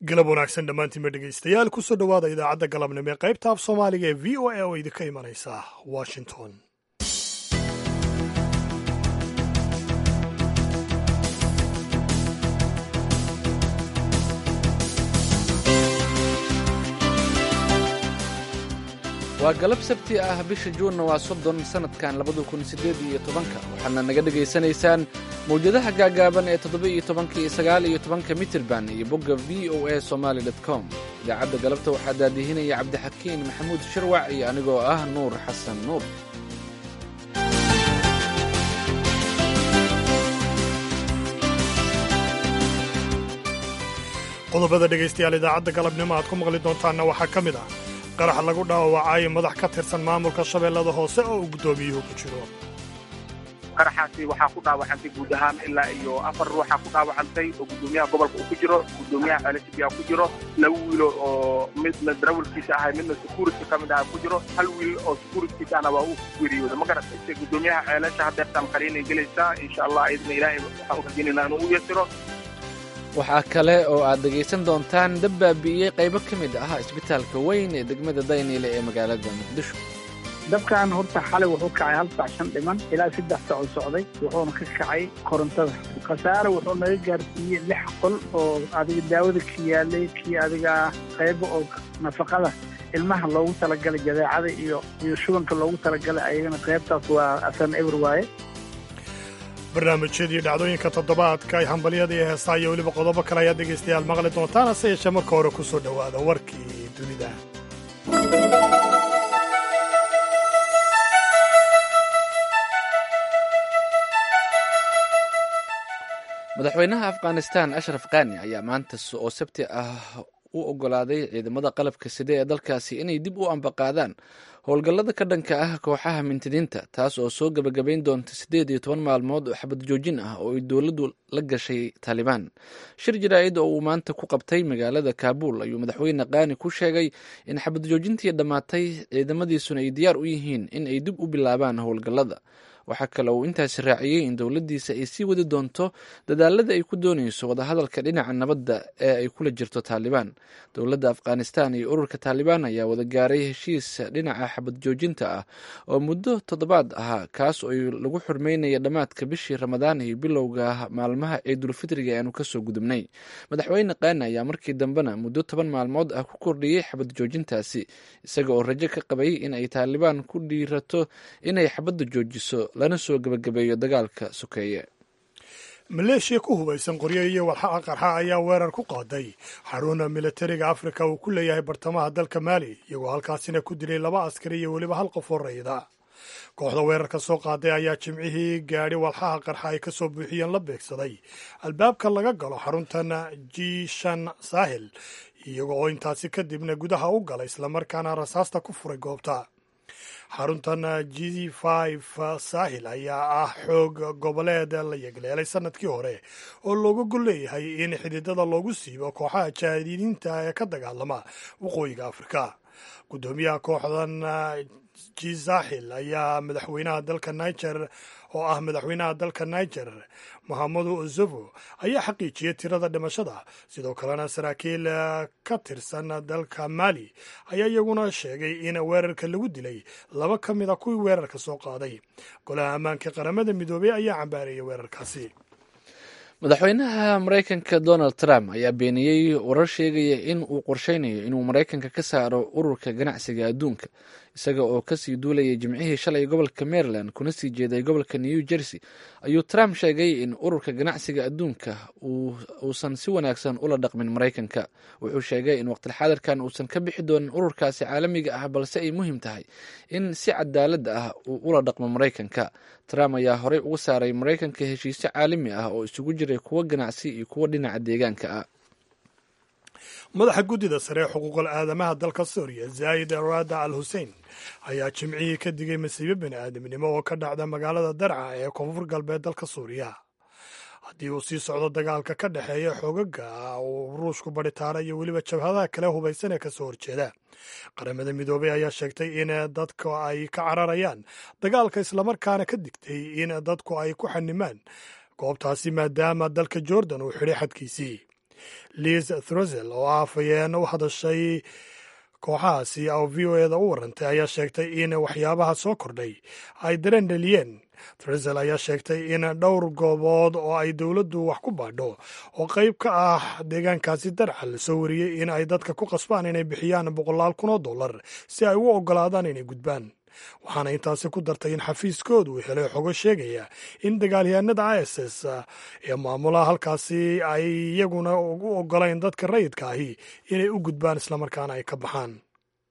galab wanaagsan dhammaantiinba dhegaystayaal kusoo dhowaada idaacadda galabnimo ee qaybta af soomaaliga ee v o a oo idinka imanaysa washington waa galab sabti ah bisha juunna waa soddon sannadkan labada kun siddeed iyo tobanka waxaadna naga dhegaysanaysaan mawjadaha gaagaaban ee toddoba iyo tobanka iyo sagaal iyo tobanka mitirban iyo bogga v o a somaali dot com idaacadda galabta waxaa daadihinaya cabdixakiin maxamuud shirwac iyo anigoo ah nuur xasan nuur qodobada dhegaystayaal idaacadda galabnimo aad ku maqli doontaanna waxaa ka mid ah qarax lagu dhaawacay madax ka tirsan maamulka shabeellada hoose oo uu guddoomiyuhu ku jiro qaraxaasi waxaa ku dhaawacantay guud ahaan ilaa iyo afar ruuxaa ku dhaawacantay oo guddoomiyaha gobolka uu ku jiro guddoomiyaha celesibiya ku jiro laba wiilo oo midna darawalkiisa ahay midna security ka mid aha ku jiro hal wiil oo securitykiisa ahna waa uu geeriyooda ma garatay guddoomiyaha ceelasha hadeertaan qariinay gelaysaa insha allah idna ilaahay waxaan u rajaynayna inuu u yasiro waxaa kale oo aad dhegaysan doontaan dab baabi'iyey qaybo ka mid ah isbitaalka weyn ee degmada dayniile ee magaalada muqdisho dabkan horta xalay wuxuu kacay hal sac shan dhiman ilaa saddex sac oo socday wuxuuna ka kacay korontada khasaare wuxuu naga gaarsiiyey lix qol oo adiga daawada ka yaalay kii adiga qaybo oo nafaqada ilmaha loogu talagalay jadeecada iyo iyo shubanka loogu talagalay ayagana qaybtaas waa asan eber waaye barnaamijyadii dhacdooyinka toddobaadka ay hambalyada iyo heesaa iyo weliba qodobo kale ayaad dhegaystayaal maqli doontaan hase yeeshee marka hore ku soo dhowaada warkii dunida madaxweynaha afghanistan ashraf kani ayaa maanta oo sabti ah u ogolaaday ciidamada qalabka side ee dalkaasi inay dib u ambaqaadaan howlgallada ka dhanka ah kooxaha mintidiinta taas oo soo gebagabayn doonta siddeed iyo toban maalmood oo xabad joojin ah oo ay dowladdu la gashay taalibaan shir jaraa'id oo uu maanta ku qabtay magaalada kaabuul ayuu madaxweyne kaani ku sheegay in xabad joojintii dhammaatay ciidamadiisuna ay diyaar u yihiin in ay dib u bilaabaan howlgallada waxaa kale uu intaasi raaciyey in dowladdiisa ay sii wadi doonto dadaalada ay ku doonayso wadahadalka dhinaca nabadda ee ay kula jirto taalibaan dowladda afghanistan iyo ururka taalibaan ayaa wada gaaray heshiis dhinaca xabad joojinta ah oo muddo toddobaad ahaa kaas oo lagu xurmeynaya dhammaadka bishii ramadaan iyo bilowga maalmaha ciidulfitriga aanu kasoo gudubnay madaxweyne kaani ayaa markii dambena muddo toban maalmood ah ku kordhiyey xabad joojintaasi isaga oo rajo ka qabay in ay taalibaan ku dhiirato inay xabadda joojiso lana soo gebagabeeyo dagaalka sokeeye maleeshiya ku hubaysan qoryo iyo walxaqa qarxa ayaa weerar ku qaaday xaruna militariga afrika uu ku leeyahay bartamaha dalka maali iyagoo halkaasina ku dilay laba askari iyo weliba hal qof oo rayida kooxda weerarka soo qaaday ayaa jimcihii gaadhi walxaha qarxa ay ka soo buuxiyeen la beegsaday albaabka laga galo xaruntan jishan saahil iyago oo intaasi kadibna gudaha u galay islamarkaana rasaasta ku furay goobta xaruntan g saahil ayaa ah xoog goboleed la yegleelay sanadkii hore oo looga gol leeyahay in xididada loogu siibo kooxaha jaadidiinta ee ka dagaalama waqooyiga afrika guddoomiyaha kooxdan g saaxil ayaa madaxweynaha dalka niger oo ah madaxweynaha dalka niger mohamadu ozovo ayaa xaqiijiyey tirada dhimashada sidoo kalena saraakiil ka tirsan dalka mali ayaa iyaguna sheegay in weerarka lagu dilay laba ka mid a kuwii weerarka soo qaaday golaha ammaanka qaramada midoobey ayaa cambaareeyay weerarkaasi madaxweynaha maraykanka donald trump ayaa beeniyey warar sheegaya in uu qorsheynayo inuu maraykanka ka saaro ururka ganacsiga adduunka isaga oo kasii duulayay jimcihii shalay gobolka maryland kuna sii jeeday gobolka new jersey ayuu trump sheegay in ururka ganacsiga adduunka uusan si wanaagsan ula dhaqmin maraykanka wuxuu sheegay in waqtilxaadirkan uusan ka bixi doonin ururkaasi caalamiga ah balse ay muhiim tahay in si cadaalad ah uu ula dhaqmo maraykanka trump ayaa horey uga saaray maraykanka heshiisyo caalami ah oo isugu jiray kuwo ganacsi iyo kuwo dhinaca deegaanka ah madaxa guddida sare ee xuquuqal aadamaha dalka suuriya zaayid raada al hussein ayaa jimcihii ka digay masiibo bini aadamnimo oo ka dhacda magaalada darca ee koonfur galbeed dalka suuriya haddii uu sii socdo dagaalka ka dhexeeya xoogaga uu ruushku badhitaara iyo weliba jabhadaha kale hubaysan ee kasoo horjeeda qaramada midoobey ayaa sheegtay in dadka ay ka cararayaan dagaalka islamarkaana ka digtay in dadku ay ku xanimaan goobtaasi maadaama dalka jordan uu xidhay xadkiisii liz throsel oo ah afhayeen u hadashay kooxahaasi oo v o eda u warantay ayaa sheegtay in waxyaabaha soo kordhay ay dareen dheliyeen throsel ayaa sheegtay in dhowr goobood oo ay dowladdu wax ku baadho oo qayb ka ah deegaankaasi darcal soo wariyey in ay dadka ku qasbaan inay bixiyaan boqolaal kun oo dollar si ay u oggolaadaan inay gudbaan waxaana intaasi ku dartay in xafiiskoodu uu helay xogo sheegaya in dagaalyahanada is s ee maamulaha halkaasi ay iyaguna ugu oggolayn dadka rayidka ahi inay u gudbaan islamarkaana ay ka baxaan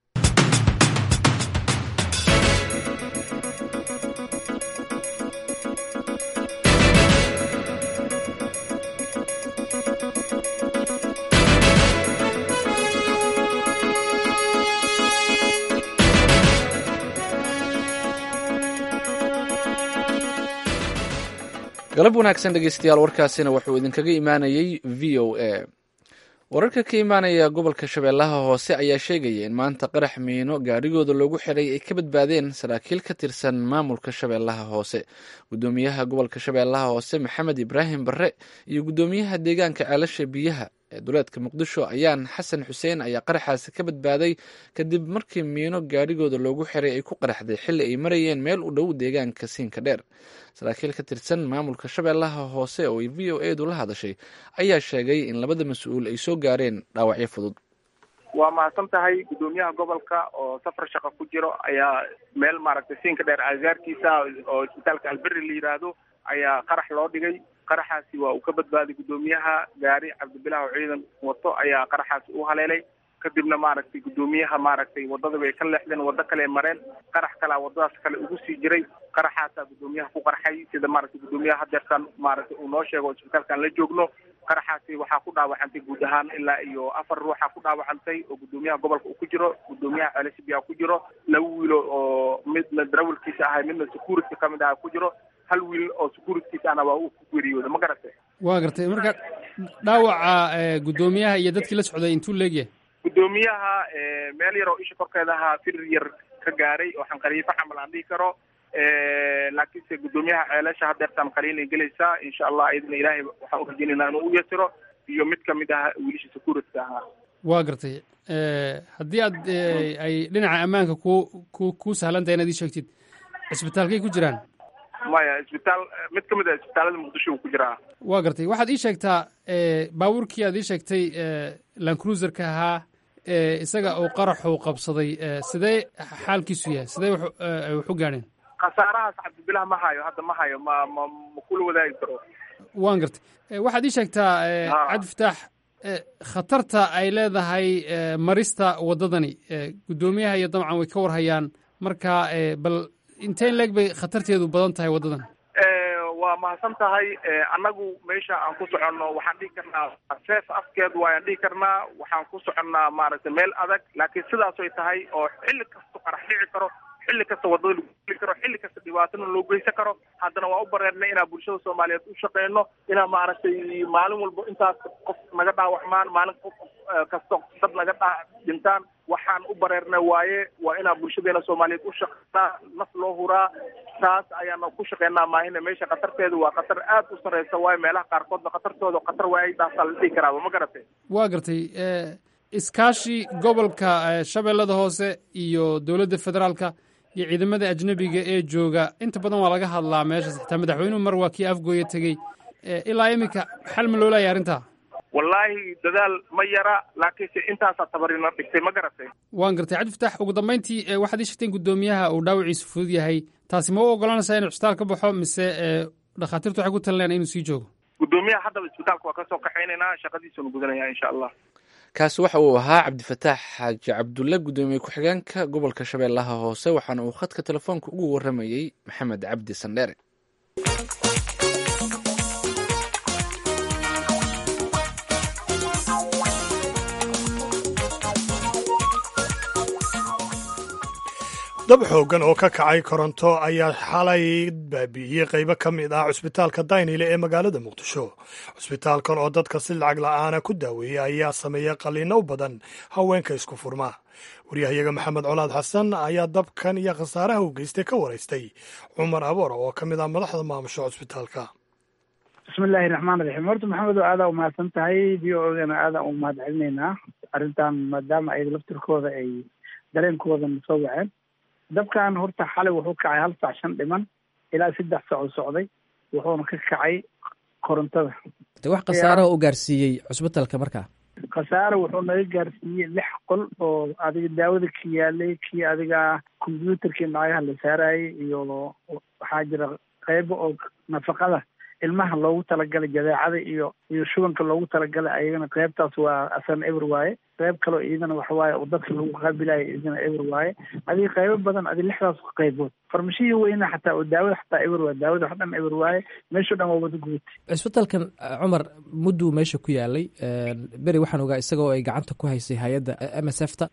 galab wanaagsan dhegeystayaal warkaasina wuxuu idinkaga imaanayey v o a wararka ka imaanaya gobolka shabeellaha hoose ayaa sheegaya in maanta qarax miino gaarigooda loogu xiray ay ka badbaadeen saraakiil ka tirsan maamulka shabeellaha hoose gudoomiyaha gobolka shabeellaha hoose maxamed ibraahim barre iyo gudoomiyaha deegaanka ceelasha biyaha ee duleedka muqdisho ayaan xasan xuseen ayaa qaraxaasi ka badbaaday kadib markii miino gaarigooda loogu xiray ay ku qaraxday xilli ay marayeen meel u dhow deegaanka siinka dheer saraakiil ka tirsan maamulka shabeellaha hoose oo ay v o edu la hadashay ayaa sheegay in labada mas-uul ay soo gaareen dhaawacyo fudud waa mahadsan tahay guddoomiyaha gobolka oo safar shaqo ku jiro ayaa meel maaragtay siinka dheer agagaarkiisa oo isbitaalka alberi la yidhaahdo ayaa qarax loo dhigay qaraxaasi waa uu ka badbaaday guddoomiyaha gaari cabdibilah oo ciidan wato ayaa qaraxaasi u haleelay kadibna maaragtay guddoomiyaha maaragtay waddada bay ka leexdeen waddo kale mareen qarax kalaa waddadaas kale ugu sii jiray qaraxaasaa guddoomiyaha ku qarxay sida maaragtay guddoomiyaha hadeertan maaragtay uu noo sheego isbitaalkaan la joogno qaraxaasi waxaa ku dhaawacantay guud ahaan ilaa iyo afar ruuxa ku dhaawacantay oo guddoomiyaha gobolka uu ku jiro guddoomiyaha ceelashibia ku jiro laba wiilo oo midna darawalkiisa ahay midna security ka mid aha ku jiro hal wiil oo securitykiisa ahna waa uu ku geeriyooda ma garatay waa gartay marka dhaawaca guddoomiyaha iyo dadkii la socday intuu leegyahay guddoomiyaha meel yar oo isha korkeeda ahaa firir yar ka gaaray oo xanqariifo xamal aan dhihi karo laakiinse guddoomiyaha ceelasha hadeertaan qaliinay gelaysaa insha allah iyadana ilaahay waxaan urajeynaynaa inuu u yasiro iyo mid kamid ah wiilasha securityka ahaa waa gartay haddii aad ay dhinaca ammaanka ku ku ku sahlan tahay inaad ii sheegtid cisbitaalkay ku jiraan maya isbitaal mid ka mid ah isbitaalada muqdisho uu ku jiraa waa gartay waxaad ii sheegtaa baabuurkii aad ii sheegtay lancruiserka ahaa isaga uu qaraxu qabsaday sidee xaalkiisu yahay sidee wax u gaadheen khasaarahaas cabdibilah ma hayo hadda ma hayo ma ma ma kula wadaagi karo waan gartay waxaad ii sheegtaa cabdifataax khatarta ay leedahay marista waddadani guddoomiyaha iyo dabcan way ka warhayaan marka bal inteen leeg bay khatarteedu badan tahay waddadan waa mahadsan tahay annagu meesha aan ku soconno waxaan dhihi karnaa seef afkeed waayaan dhihi karnaa waxaan ku soconnaa maaragtay meel adag laakiin sidaasoy tahay oo xilli kasta qarax dhici karo xilli kasta waddada lagu geli karo xilli kasta dhibaatana loo geysan karo haddana waa u bareernay inaan bulshada soomaaliyeed u shaqeyno inaan maaragtay maalin walba intaas qof naga dhaawacmaan maalin qof kasto dad naga dhaa dhintaan waxaan u bareernay waaye waa inaan bulshadeena soomaaliyeed u shaqeynaa naf loo huraa taas ayaana ku shaqeynaa maahina meesha khatarteedu waa khatar aad u sarreysa waayo meelaha qaarkoodna khatartooda khatar waa ay dhaasaa la dhihi karaaba ma garatay waa gartay iskaashi gobolka shabeellada hoose iyo dowladda federaalka iyo ciidamada ajnebiga ee jooga inta badan waa laga hadlaa meeshaas xitaa madaxweynuhu mar waa kii afgooya tegey ilaa iminka xal ma loo laaya arrintaa wallaahi dadaal ma yara laakiinse intaasaa tabarina dhigtay ma garatay waan gartay cabdifataax ugu dambayntii waxaad ii sheegteen guddoomiyaha uu dhaawiciisu fudud yahay taasi ma u ogolanaysaa inuu cisbitaal ka baxo mise dhakhaatiirtu waxay ku talinayaan inuu sii joogo guddoomiyaha haddaba isbitaalka waa kasoo kaxaynaynaa shaqadiisunu gudanaya insha allah kaasi waxa uu ahaa cabdifataax xaaji cabdulle guddoomiye ku-xigeenka gobolka shabeellaha hoose waxaana uu khadka telefoonka ugu warramayey maxamed cabdi sandheere dab xooggan oo ka kacay koronto ayaa xalay baabi'iyey qaybo ka mid ah cusbitaalka daynile ee magaalada muqdisho cusbitaalkan oo dadka si lacag la'aana ku daaweeyey ayaa sameeyey qalliinno u badan haweenka isku furma waryahayaga maxamed colaad xasan ayaa dabkan iyo khasaaraha u geystay ka waraystay cumar aboor oo ka mid ah madaxda maamusha cusbitaalka bismillahi raxmaan raxiim horta maxamed oo aadaa umahadsan tahay v o gana aadaa u mahad celinaynaa arrintan maadaama ay laftirkooda ay dareenkooda na soo waceen dabkan horta xalay wuxuu kacay hal saac shan dhiman ilaa saddex saac oo socday wuxuuna ka kacay korontada de wax khasaaraha u gaarsiiyey cusbitalka markaa khasaare wuxuu naga gaarsiiyey lix qol oo adiga daawada ka yaalay kii adiga combyuutarkii nacagaha la saarayay iyo waxaa jira qeybo oo nafaqada ilmaha loogu talagalay jadeecada iyo iyo shubanka loogu talagalay ayagana qeybtaas waa asana eber waaye qeyb kaleo iyadana waxawaaye oo dadka lagu qaabilayo iyadana eber waaye adiga qeybo badan adi lixdaas qeybood farmashihii weyna xataa oo daawada xataa eber waaye daawada wax dhan eber waaye meesho dhan waa wada gubatay cisbitalkan cumar mudduu meesha ku yaalay beri waxaan ogaa isagoo ay gacanta ku haysay hay-adda m s f ta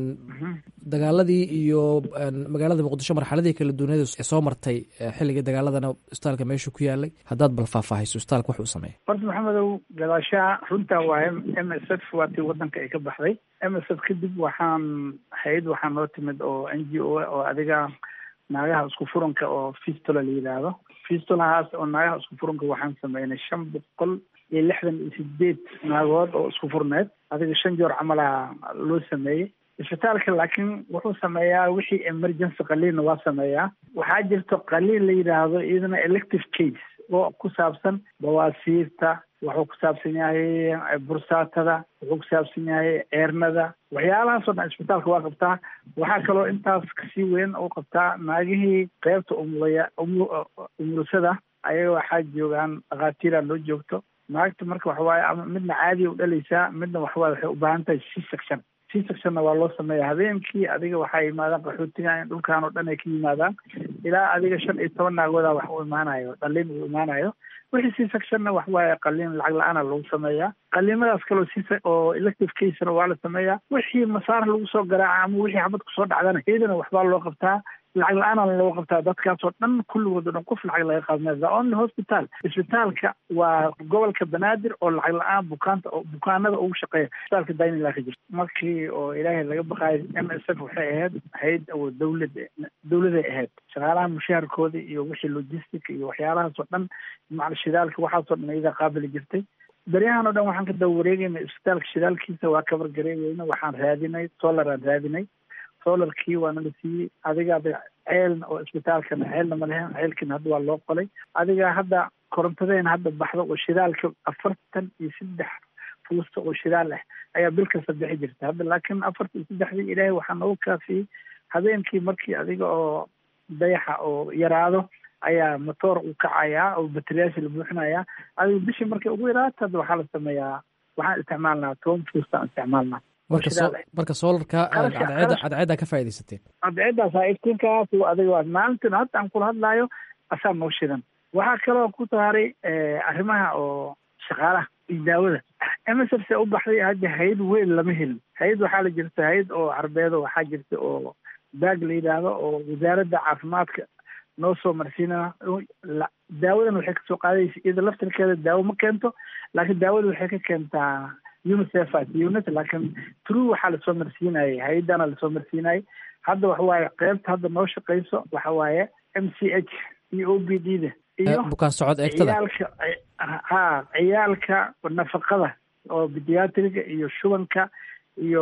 dagaaladii iyo magaalada muqdisho marxaladii kala duwanada soo martay xilligii dagaaladana isbitaalka meesha ku yaalay haddaad bal faahfaahayso isbitaalka wax uu sameeya horta maxamedow gadaashaha runtaa waaye m s f waa tii wadanka ay ka baxday m s f kadib waxaan hay-ad waxaa noo timid oo n g o oo adiga naagaha isku furanka oo fistola la yidhaahdo fistolahaas oo naagaha isku furanka waxaan sameynay shan boqol iyo lixdan iyo sideed naagood oo isku furneed adiga shan joor camalaha loo sameeyey isbitaalka laakiin wuxuu sameeyaa wixii emergency qaliinna waa sameeyaa waxaa jirto qaliin la yidhaahdo iyadana elective case oo ku saabsan bawaasiirta wuxuu ku saabsan yahay bursaatada wuxuu ku saabsan yahay ceernada waxyaalahaasoo dhan isbitaalka waa qabtaa waxaa kaloo intaas kasii weyn oo qabtaa naagihii qeybta umulaya umulusada ayaga waxaa joogaan dhakhaatiira loo joogto naagta marka waxawaaye ama midna caadiya u dhalaysaa midna waxawaaye waxay u baahan tahay c section c sectionna waa loo sameeya habeenkii adiga waxaa yimaadaan qaxootiga in dhulkan oo dhan ay ka yimaadaan ilaa adiga shan iyo toban naagooda wax u imaanayo dhaliin uu imaanayo wixii c sectionna wax waaye qaliin lacag la-aana lagu sameeyaa qaliimadaas kaloo c oo elective casena waa la sameeyaa wixii masaar lagu soo garaaca ama wixii xabad kusoo dhacdana iyadana waxbaa loo qabtaa lacag la-aana loo qabtaa dadkaasoo dhan kulligood o dhan qof lacag laga qaadmaya the only hospital isbitaalka waa gobolka banaadir oo lacag la-aan bukaanta oo bukaanada ugu shaqeeya isbitaalka dainila ka jirto markii oo ilaahay laga baqaayo m s f waxay ahayd hay-ad oo dawlad dawladay ahayd shaqaalaha mushaharkooda iyo wixii logistic iyo waxyaalahaas oo dhan macal shidaalka waxaasoo dhan iyadaa qaabili jirtay beryahan o dhan waxaan ka daba wareegayna isbitaalka shidaalkiisa waa kabar gareegeyna waxaan raadinay solaraan raadinay solarkii waana la siiyey adiga ceelna oo isbitaalkana ceelna ma lehen ceelkiina hadda waa loo qolay adiga hadda korontadeena hadda baxda oo shidaalka afartan iyo saddex fuusta oo shidaal ah ayaa bil kasta bixi jirta hadda laakiin afartan iyo saddexdii ilaahay waxaa noogu kaafiyey habeenkii markii adiga oo dayaxa oo yaraado ayaa motoor u kacayaa oo bateriyaasha la buuxinayaa adiga bishii markay ugu yaraato hadda waxaa la sameeyaa waxaan isticmaalnaa toban fuustaan isticmaalnaa marka so marka solarka cadceeda cadceeddaa ka faaidaysateen cadceeddaas iftiinkaas adiga waa maalintan hadda aan kula hadlaayo asaa noo shidan waxaa kaloo ku saaray arrimaha oo shaqaalaha iyo daawada m s f se u baxday hadda hay-ad weyn lama helin hay-ad waxaa la jirta hay-ad oo carbeedo waxaa jirta oo baag la yidhaahdo oo wasaaradda caafimaadka noo soo marsiina daawadan waxay kasoo qaadaysa iyada laftirkeeda daawo ma keento laakiin daawada waxay ka keentaa unicef unit laakiin true waxaa lasoo marsiinayay hay-adana lasoo marsiinayay hadda waxa waaye qeybta hadda noo shaqeyso waxa waaye m c h iyo o b d da iyo bukaan socod eegtada ciyaalka ha ciyaalka nafaqada oo bidiatriga iyo shubanka iyo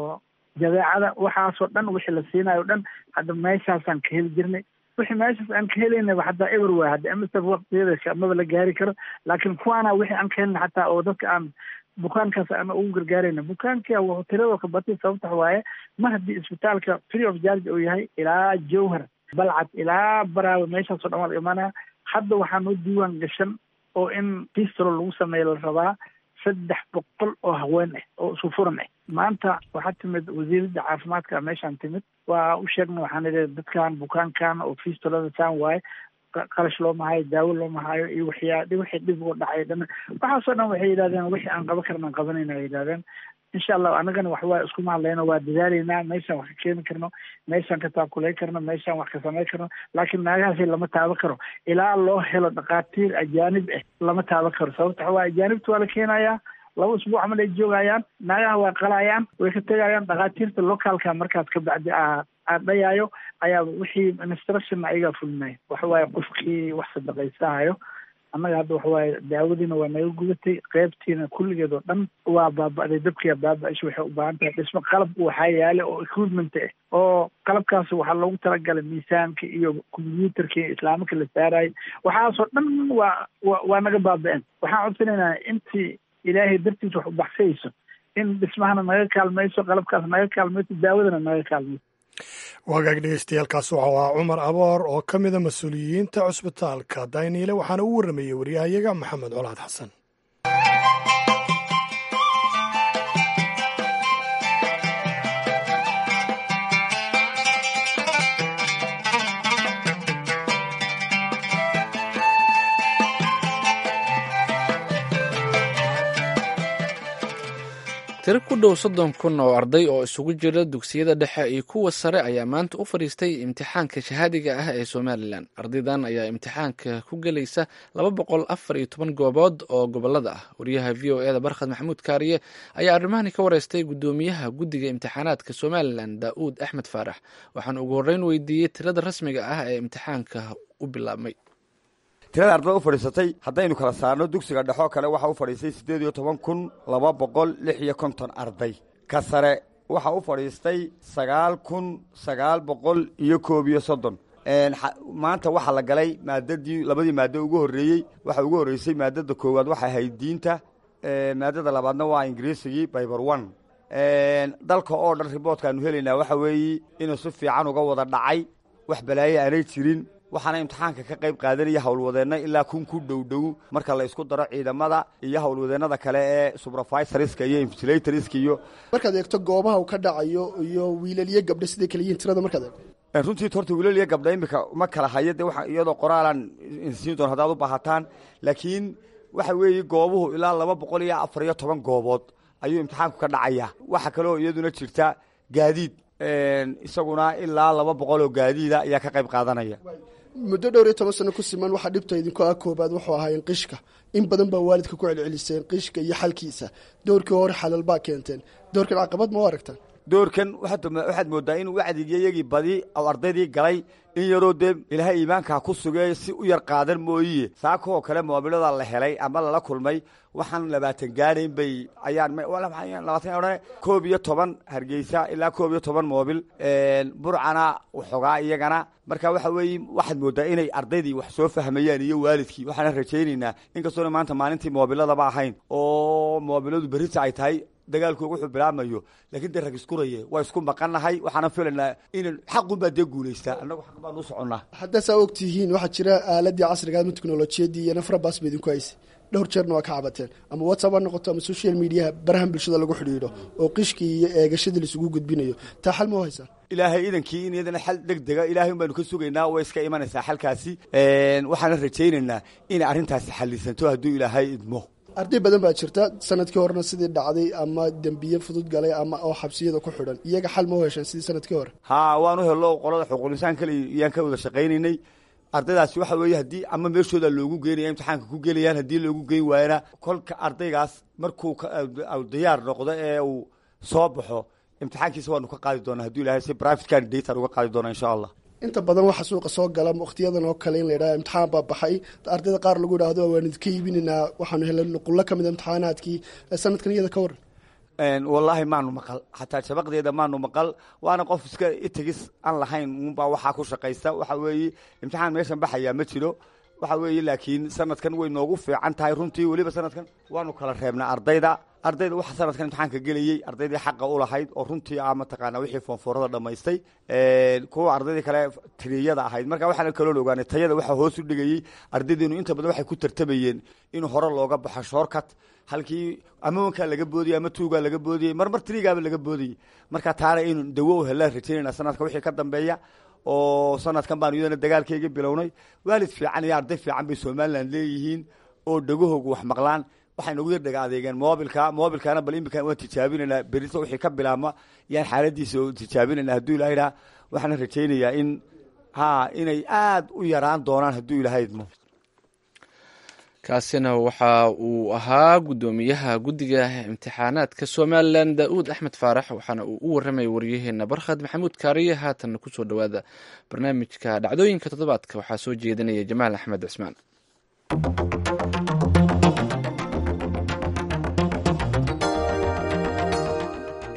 jadeecada waxaasoo dhan wixii la siinayo o dhan hadda meeshaasaan ka heli jirnay wixii meeshaas aan ka helaynaba hataa eber waay hadda msf waqtigeeda maba la gaari karo laakiin kuwaana wixii aan ka helina xataa oo dadka aan bukaankaas aan ugu gargaarayna bukaanka wuxuu tiradoo ka batay sababta waaye mar haddii isbitaalka free of charge uu yahay ilaa jowhar balcad ilaa baraawe meeshaasoo dhan waa la imaanaya hadda waxaa noo diiwaan gashan oo in pistolo lagu sameeya la rabaa saddex boqol oo haween ah oo isu furan ah maanta waxaa timid wasiiradda caafimaadka meeshaan timid waa u sheegna waxaan idhi dadkan bukaankan oo fistolada saan waaye qarash looma hayo daawo looma hayo iyo waxyaa wixii dhib uga dhacay dhan waxaasoo dhan waxay yidhahdeen wixii aan qaban karna aan qabanayna ay yidhahdeen insha allah annagana waxwaa iskuma hadlayno waa dadaalaynaa meeshaan wax ka keeni karno meeshaan ka taakulay karno meeshaan wax ka samay karno laakiin naagahaasi lama taaban karo ilaa loo helo dhakhaatiir ajaanib ah lama taaban karo sababta waxa waa ajaanibta waa la keenayaa laba usbuuc camal ay joogayaan naagaha waa qalayaan way ka tegayaan dhakhaatiirta locaalka markaas ka bacdi a dhayaayo ayaa wixii instruction ayagaa fulinaya waxa waaye qofkii wax sadaqaysahayo annaga hadda waxawaaye daawadiina waa naga gudatay qeybtiina kulligeed oo dhan waa baaba'day dabkiia baaba-isha waxay u baahan tahay dhismo qalab waxaa yaala oo equipment ah oo qalabkaas waxaa loogu talagalay miisaanka iyo combyuutarka iyo islaamika la saarayo waxaasoo dhan waa wa waa naga baaba-een waxaan codsanaynaa intii ilaahay dartiis wax u baxsayso in dhismahana naga kaalmayso qalabkaas naga kaalmayso daawadana naga kaalmayso wagaag dhegeystayaaalkaas waxau ahaa cumar aboor oo ka mida mas-uuliyiinta cusbitaalka dayniile waxaana u warramayey waryahayaga maxamed colaad xasan tiro ku dhow soddon kun oo arday oo isugu jira dugsiyada dhexe iyo kuwa sare ayaa maanta u fadhiistay imtixaanka shahaadiga ah ee somalilan ardaydan ayaa imtixaanka ku gelaysa laba boqol afar iyo toban goobood oo gobolada ah wariyaha v o eda barkhad maxamuud kaariye ayaa arrimahani ka wareystay guddoomiyaha guddiga imtixaanaadka somalilan daa'uud axmed faarax waxaana ugu horreyn weydiiyey tirada rasmiga ah ee imtixaanka u bilaabmay tirada ardada u fadhiisatay haddaynu kala saarno dugsiga dhexoo kale waxaa u fadhiistay siddeed iyo toban kun laba boqol lix iyo konton arday ka sare waxaa u fadhiistay sagaal kun sagaal boqol iyo koob iyo soddon maanta waxaa la galay maadadii labadii maado ugu horreeyey waxaa ugu horreysay maadada koowaad waxay ahayd diinta maadada labaadna waa ingiriisigii biber one dalka oo dhan riboodkaanu helaynaa waxa weeye inuu si fiican uga wada dhacay wax balaaye aanay jirin waxaana imtixaanka ka qayb qaadanaya howlwadeenna ilaa kun ku dhowdhow marka la isku daro ciidamada iyo howlwadeennada kale ee subrofisariska iyo invigilatorska iyo markaad eegto goobaha uu ka dhacayo iyo wiilaliyo gabdho siday kala yihiin tirada markaad eegto runtii horta wiilaliyo gabdha imika ma kala hayo de waa iyadoo qoraalan insiin doon haddaad u baahataan laakiin waxa weeye goobuhu ilaa laba boqol iyo afar iyo toban goobood ayuu imtixaanku ka dhacaya waxa kaleoo iyaduna jirta gaadiid isaguna ilaa laba boqol oo gaadiida ayaa ka qayb qaadanaya muddo dhowr iyo toban sano ku siman waxaa dhibta idinku ah koobaad wuxuu ahaayeen qishka in badan baa waalidka ku celceliseen qishka iyo xalkiisa doorkii hore xalal baa keenteen doorkan caqabad ma u aragtaan doorkan waxaad moodaa in wacdigii iyagii badi oo ardaydii galay in yaroo dee ilaahay iimaankaa ku sugee si u yar qaadan mooye saakoo kale moobilada la helay ama lala kulmay waxaan labaatan gaadhayn bay ayaan labaatan odhan koob iyo toban hargeysa ilaa koob iyo toban moobil burcana waxoogaa iyagana marka waxa weeye waxaad moodaa inay ardaydii wax soo fahmayaan iyo waalidkii waxaana rajaynaynaa inkastoona maanta maalintii moobiladaba ahayn oo moobiladu berita ay tahay dagaalkooga wuxuu bilaabmayo laakiin dee rag iskuraye waa isku maqannahay waxaana filaynaa in xaqunbaa dee guulaystaa annagu xaq baanu u soconnaa haddaa saa og tihiin waxaa jira aaladii casriga ama teknolojiyadii iyo nafrabaas ba idinku haysay dhowr jeerna waa ka cabateen ama whatsapp ha noqoto ama social mediaha barahan bulshada lagu xidhiidho oo qishkii iyo eegashadii laisugu gudbinayo taa xal ma u haysaan ilaahay idankii in iyadana xal deg dega ilaahay un baanu ka sugaynaa way iska imanaysaa xalkaasi waxaana rajaynaynaa inay arrintaasi xallisanto hadduu ilaahay idmo arday badan baa jirta sanadkii horena sidii dhacday ama dembiye fudud galay ama oo xabsiyada ku xidhan iyaga xal ma u hesheen sidii sanadkii hore haa waanu hello qolada xuquuqlisaan kale iyaan ka wada shaqaynaynay ardaydaasi waxa weeye haddii ama meeshooda loogu geynaya imtixaanka ku gelayaan haddii loogu geyn waayana kolka ardaygaas markuu diyaar noqdo ee uu soo baxo imtixaankiisa waanu ka qaadi doonaa hadduu ilahay si private candidate aan uga qaadi doonaa insha allah inta badan waxaa suuqa soo gala wakhtiyadan oo kale in la yidhaha imtixaan baa baxay ardayda qaar lagu yidhaahdo waan idinka iibinaynaa waxaanu helay nuqullo ka mid a imtixaanaadkii sanadkan iyada ka waran wallaahi maanu maqal xataa shabaqdeeda maanu maqal waana qof iska itigis aan lahayn unbaa waxaa ku shaqaysta waxa weeye imtixaan meeshan baxayaa ma jiro waxa weeye laakiin sanadkan way noogu fiican tahay runtii weliba sanadkan waanu kala reebnaa ardayda ardayda waxa sanadkan imtixaanka gelayey ardaydii xaqa u lahayd oo runtii ah mataqaana wixii foonfoorada dhammaystay kuwa ardaydii kale tiriyada ahayd marka waxaana kaloon ogaanay tayada waxaa hoos u dhigayey ardaydeenu inta badan waxay ku tartamayeen in hore looga baxo shoorkat halkii amawankaa laga boodiyey ama tuugaa laga boodiyey marmar tirigaaba laga boodiyey marka taana inu dawo u helaan rajaynayna sanadka wixii ka dambeeya oo sanadkan baanu iyadana dagaalkeygii bilownay waalid fiican iyo arday fiican bay somalilan leeyihiin oo dhegahoogu wax maqlaan waxay nagu yar dhega adeegeen moobilka moobilkaana bal imika waan tijaabinaynaa berito wixii ka bilaabma yaan xaaladiisa tijaabinayna hadduu ilahaydhaa waxaana rajaynayaa in ha inay aad u yaraan doonaan hadduu ilahay idmo kaasina waxa uu ahaa guddoomiyaha guddiga imtixaanaadka somalilan daa'uud axmed faarax waxaana uu u warramaya waryaheena barkhad maxamuud kaariye haatanna kusoo dhowaada barnaamijka dhacdooyinka toddobaadka waxaa soo jeedinaya jamaal axmed cismaan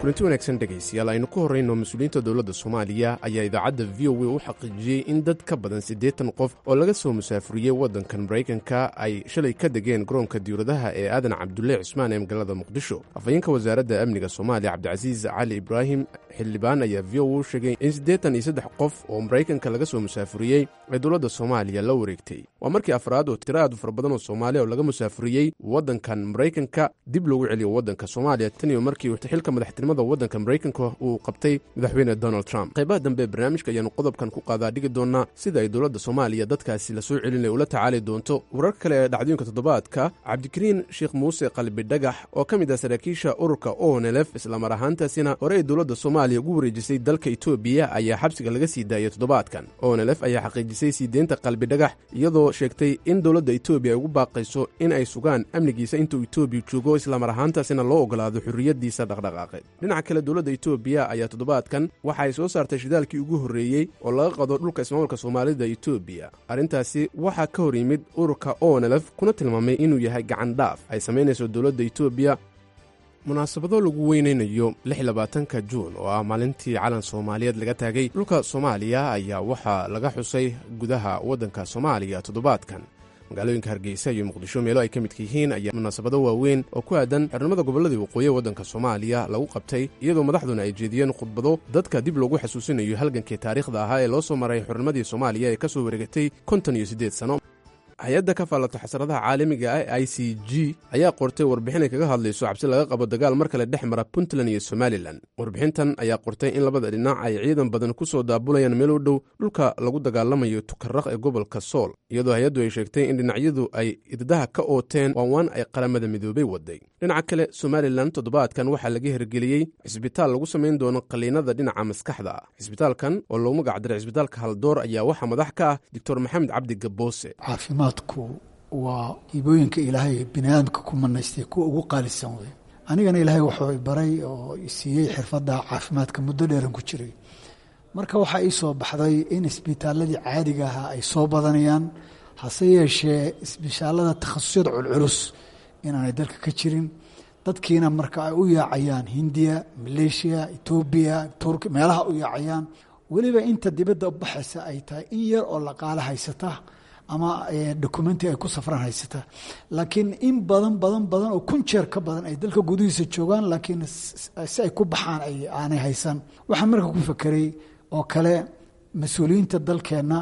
kulanti wanaagsan dhegaystayaal aynu ku horrayno mas-uuliyiinta dowladda soomaaliya ayaa idaacadda v o a u xaqiijiyey in dad ka badan siddeetan qof oo laga soo musaafuriyey waddankan maraykanka ay shalay ka degeen garoonka diwladaha ee aadan cabdulle cusmaan ee magaalada muqdisho afhayeenka wasaaradda amniga soomaaliya cabdicasiis cali ibraahim xildhibaan ayaa v o u sheegay in siddeetan iyo saddex qof oo maraykanka laga soo musaafuriyey ee dowladda soomaaliya la wareegtay waa markii afraad oo tiro aad u fara badan oo soomaaliya oo laga musaafuriyey waddankan maraykanka dib loogu celiyo waddanka soomaaliya tan iyo markii xilka madaxtinimada waddanka maraykanka uu qabtay madaxweyne donald trump qaybaha dambe barnaamijka ayaanu qodobkan ku qaadaa dhigi doonaa sida ay dowladda soomaaliya dadkaasi la soo celinaya ula tacaali doonto wararka kale ee dhacdooyinka toddobaadka cabdikariin sheekh muuse qalbi dhagax oo ka mid ah saraakiisha ururka onelef islamar ahaantaasina hore ay dowladda soomaaliya ugu wareejisay dalka etoobiya ayaa xabsiga laga sii daayay toddobaadkan onelef ayaa xaqiijisay sii deynta qalbi dhagax iyadoo sheegtay in dowladda etoobiya ay ugu baaqayso in ay sugaan amnigiisa intuu etoobiya joogo islamar ahaantaasina loo ogolaado xurriyaddiisa dhaqdhaqaaqeed dhinaca kale dowladda etoobiya ayaa toddobaadkan waxa ay soo saartay shidaalkii ugu horreeyey oo laga qado dhulka ismaamulka soomaalida etoobiya arrintaasi waxaa ka hor yimid ururka onelef kuna tilmaamay inuu yahay gacan dhaaf ay samaynayso dowladda etoobiya munaasabado lagu weynaynayo lixlabaatanka juun oo ah maalintii calan soomaaliyeed laga taagay dhulka soomaaliya ayaa waxaa laga xusay gudaha waddanka soomaaliya toddobaadkan magaalooyinka hargeysa iyo muqdisho meelo ay ka midka yihiin ayaa munaasabado waaweyn oo ku aadan xornimada gobolladii waqooyi ee waddanka soomaaliya lagu qabtay iyadoo madaxduna ay jeediyeen khudbado dadka dib loogu xasuusinayo halgankii taariikhda ahaa ee loo soo maray xornimadii soomaaliya ee ka soo wareegatay konton iyo siddeed sano hay-adda ka faallata xasradaha caalamiga ah i c g ayaa qortay warbixin ay kaga hadlayso cabsi laga qabo dagaal mar kale dhex mara puntland iyo somalilan warbixintan ayaa qortay in labada dhinac ay ciidan badan ku soo daabulayaan meel u dhow dhulka lagu dagaalamayo tukaraq ee gobolka sool iyadoo hay-addu ay sheegtay in dhinacyadu ay iddaha ka ooteen waanwaan ay qaramada midoobay waday dhinaca kale somalilan toddobaadkan waxaa laga hirgeliyey cisbitaal lagu samayn doono qaliinada dhinaca maskaxda ah cisbitaalkan oo loogu magacdaray cisbitaalka haldoor ayaa waxaa madax ka ah doctor maxamed cabdi gaboose caafimaadku waa hibooyinka ilaahay biniaadamka ku manaystay kuwa ugu qaalisan wey anigana ilaahay wuxuu baray oo siiyey xirfadda caafimaadka muddo dheeran ku jiray marka waxaa ii soo baxday in isbitaaladii caadiga ahaa ay soo badanayaan hase yeeshee isbitaalada takhasusyada culculus inaanay dalka ka jirin dadkiina marka ay u yaacayaan hindiya maleeshiya etoobiya turki meelaha u yaacayaan weliba inta dibadda u baxaysa ay tahay in yar oo laqaalo haysata ama documenti ay ku safraan haysata laakiin in badan badan badan oo kun jeer ka badan ay dalka gudihiisa joogaan laakiin si ay ku baxaan aanay haysan waxaan marka ku fakeray oo kale mas-uuliyiinta dalkeenna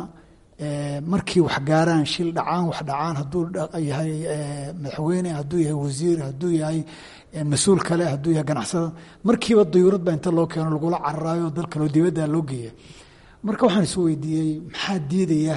markii wax gaaraan shil dhacaan wax dhacaan hadduu yahay madaxweyne hadduu yahay wasiir hadduu yahay mas-uul kale hadduu yahay ganacsada markiiba dayuurad baa inta loo keeno lagula cararaayo dal kaleo dibadda loo geeya marka waxaan is weydiiyey maxaa diidaya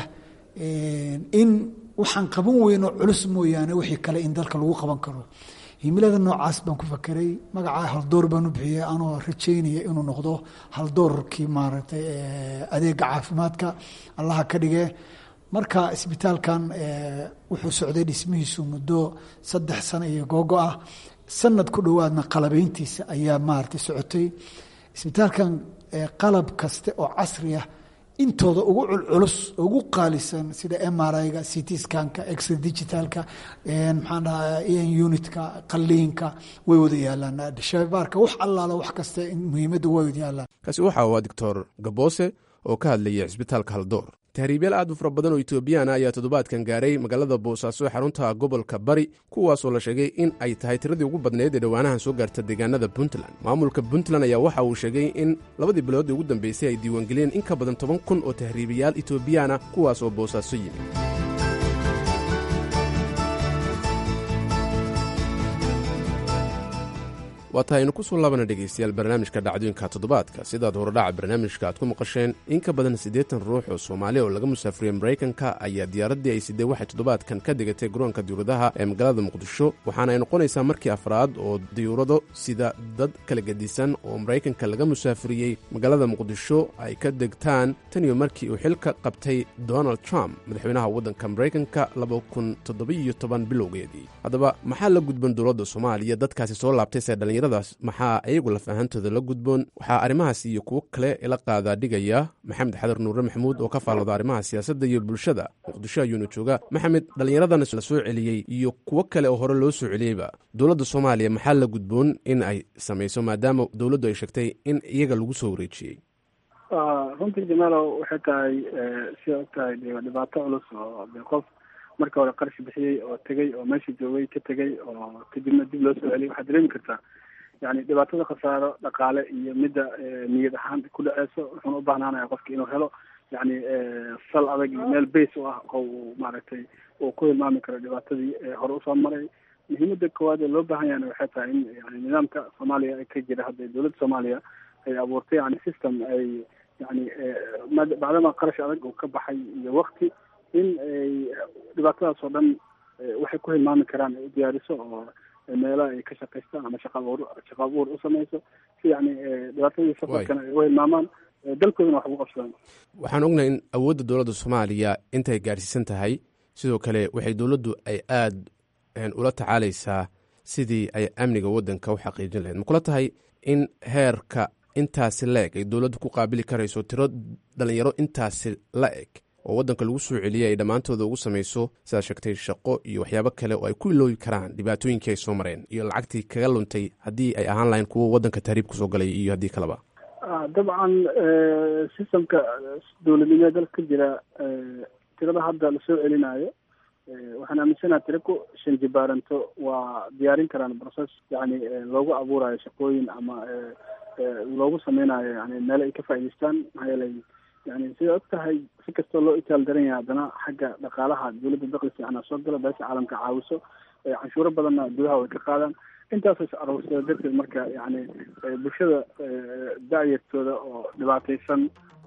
in waxaan qaban weyno culus mooyaane wixii kale in dalka lagu qaban karo himilada noocaas baan ku fakeray magacaa haldoor baan u bixiyey anoo rajaynaya inuu noqdo haldoorkii maaragtay adeega caafimaadka allaha ka dhige marka isbitaalkan wuxuu socday dhismihiisu muddo saddex sano iyo googo ah sanad ku dhowaadna qalabeyntiisa ayaa maaragtay socotay isbitaalkan qalab kaste oo casri ah intooda ugu culculus ugu qaalisan sida mriga ct skanka ex digitalka maxaan dhaha unitka qaliinka way wada yaalaan shabaarka wax allaala wax kasta muhiimadda way wada yaalaan kaasi waxa waa doctor gaboose oo ka hadlayay cisbitaalka haldoor tahriibyaal aad u fara badan oo etoobiyaana ayaa toddobaadkan gaaray magaalada boosaaso ee xarunta gobolka bari kuwaasoo la sheegay in ay tahay tiradii ugu badnayd ee dhowaanahan soo gaarta deegaanada puntland maamulka puntland ayaa waxa uu sheegay in labadii bilood ee ugu dambeysay ay diiwaangeliyeen in ka badan toban kun oo tahriibayaal etoobiyaana kuwaas oo boosaaso yimid waa tahay aynu ku soo laabana dhegaystayaal barnaamijka dhacdooyinka toddobaadka sidaad horodhaca barnaamijka aad ku maqasheen in ka badan siddeetan ruux oo soomaaliya oo laga musaafuriyey maraykanka ayaa diyaaraddii ay sidee waxay toddobaadkan ka degatay garoonka diyuuradaha ee magaalada muqdisho waxaana ay noqonaysaa markii afraad oo diyuurado sida dad kala gedisan oo maraykanka laga musaafuriyey magaalada muqdisho ay ka degtaan tan iyo markii uu xilka qabtay donald trump madaxweynaha waddanka maraykanka bilowgeedii haddaba maxaa la gudban dowladda soomaaliya dadkaasi soo laabtay see dhalinyar dhallinyaradaas maxaa iyagu laf ahaantooda la gudboon waxaa arrimahaas iyo kuwo kale ila qaadaa dhigaya maxamed xadar nuure maxamuud oo ka faallooda arrimaha siyaasadda iyo bulshada muqdisho ayuuna jooga maxamed dhallinyaradan la soo celiyey iyo kuwo kale oo hore loo soo celiyeyba dowladda soomaaliya maxaa la gudboon in ay samayso maadaama dowladdu ay sheegtay in iyaga lagu soo wareejiyey runtii jamaalow waxay tahay siday og tahay dhibaato culus oo de qof marka hore qarshi bixiyey oo tegey oo meesha joogay ka tegey oo kadibna dib loo soo celiyay waxaad dareemi kartaa yani dhibaatada khasaaro dhaqaale iyo midda niyad ahaan ku dhaceyso wuxuuna u baahnaanaya qofka inuu helo yani sal adag iyo meel base u ah oo uu maaragtay uu ku hilmaami karo dhibaatadii hore usoo maray muhiimada koowaad ee loo baahan yahana waxay tahay in yani nidaamka soomaaliya ka jira hadda dowladda soomaaliya ay abuurtay yani system ay yani bacdama qarash adag uu ka baxay iyo wakti in ay dhibaatadaas oo dhan waxay ku hilmaami karaan ay u diyaariso oo meelaha ay ka shaqaystaan ama shaqa abuur shaqa abuur u samayso si yani dhibaatadii safarkana ay u hilmaamaan dalkoodana wax ugu qabsadaan waxaan ognahay in awoodda dowladda soomaaliya intay gaarsiisan tahay sidoo kale waxay dowladdu ay aada ula tacaalaysaa sidii ay amniga waddanka u xaqiijin lahayd ma kula tahay in heerka intaasi la eg ay dowladdu ku qaabili karayso tiro dhalinyaro intaasi la eg oo waddanka lagu soo celiyay ay dhammaantooda ugu samayso sidaad sheegtay shaqo iyo waxyaabo kale oo ay ku iloobi karaan dhibaatooyinkii ay soo mareen iyo lacagtii kaga luntay haddii ay ahaan lahayn kuwo waddanka tahriib kusoo galay iyo haddii kaleba dabcan systemka dowladnimeed dalka ka jira tirada hadda lasoo celinayo waxaan aaminsanaha tira ku shan jibaaranto waa diyaarin karaan process yani loogu abuurayo shaqooyin ama loogu sameynayo yani meelo ay ka faa'idaystaan maxaa yeelay yani sida og tahay si kastoo loo itaal daran yahay haddana xagga dhaqaalaha dowladda dakli fiicana soo gala beesha caalamka caawiso canshuuro badanna gudaha way ka qaadaan intaasoo is aruursada darteed marka yani bulshada da-yartooda oo dhibaataysan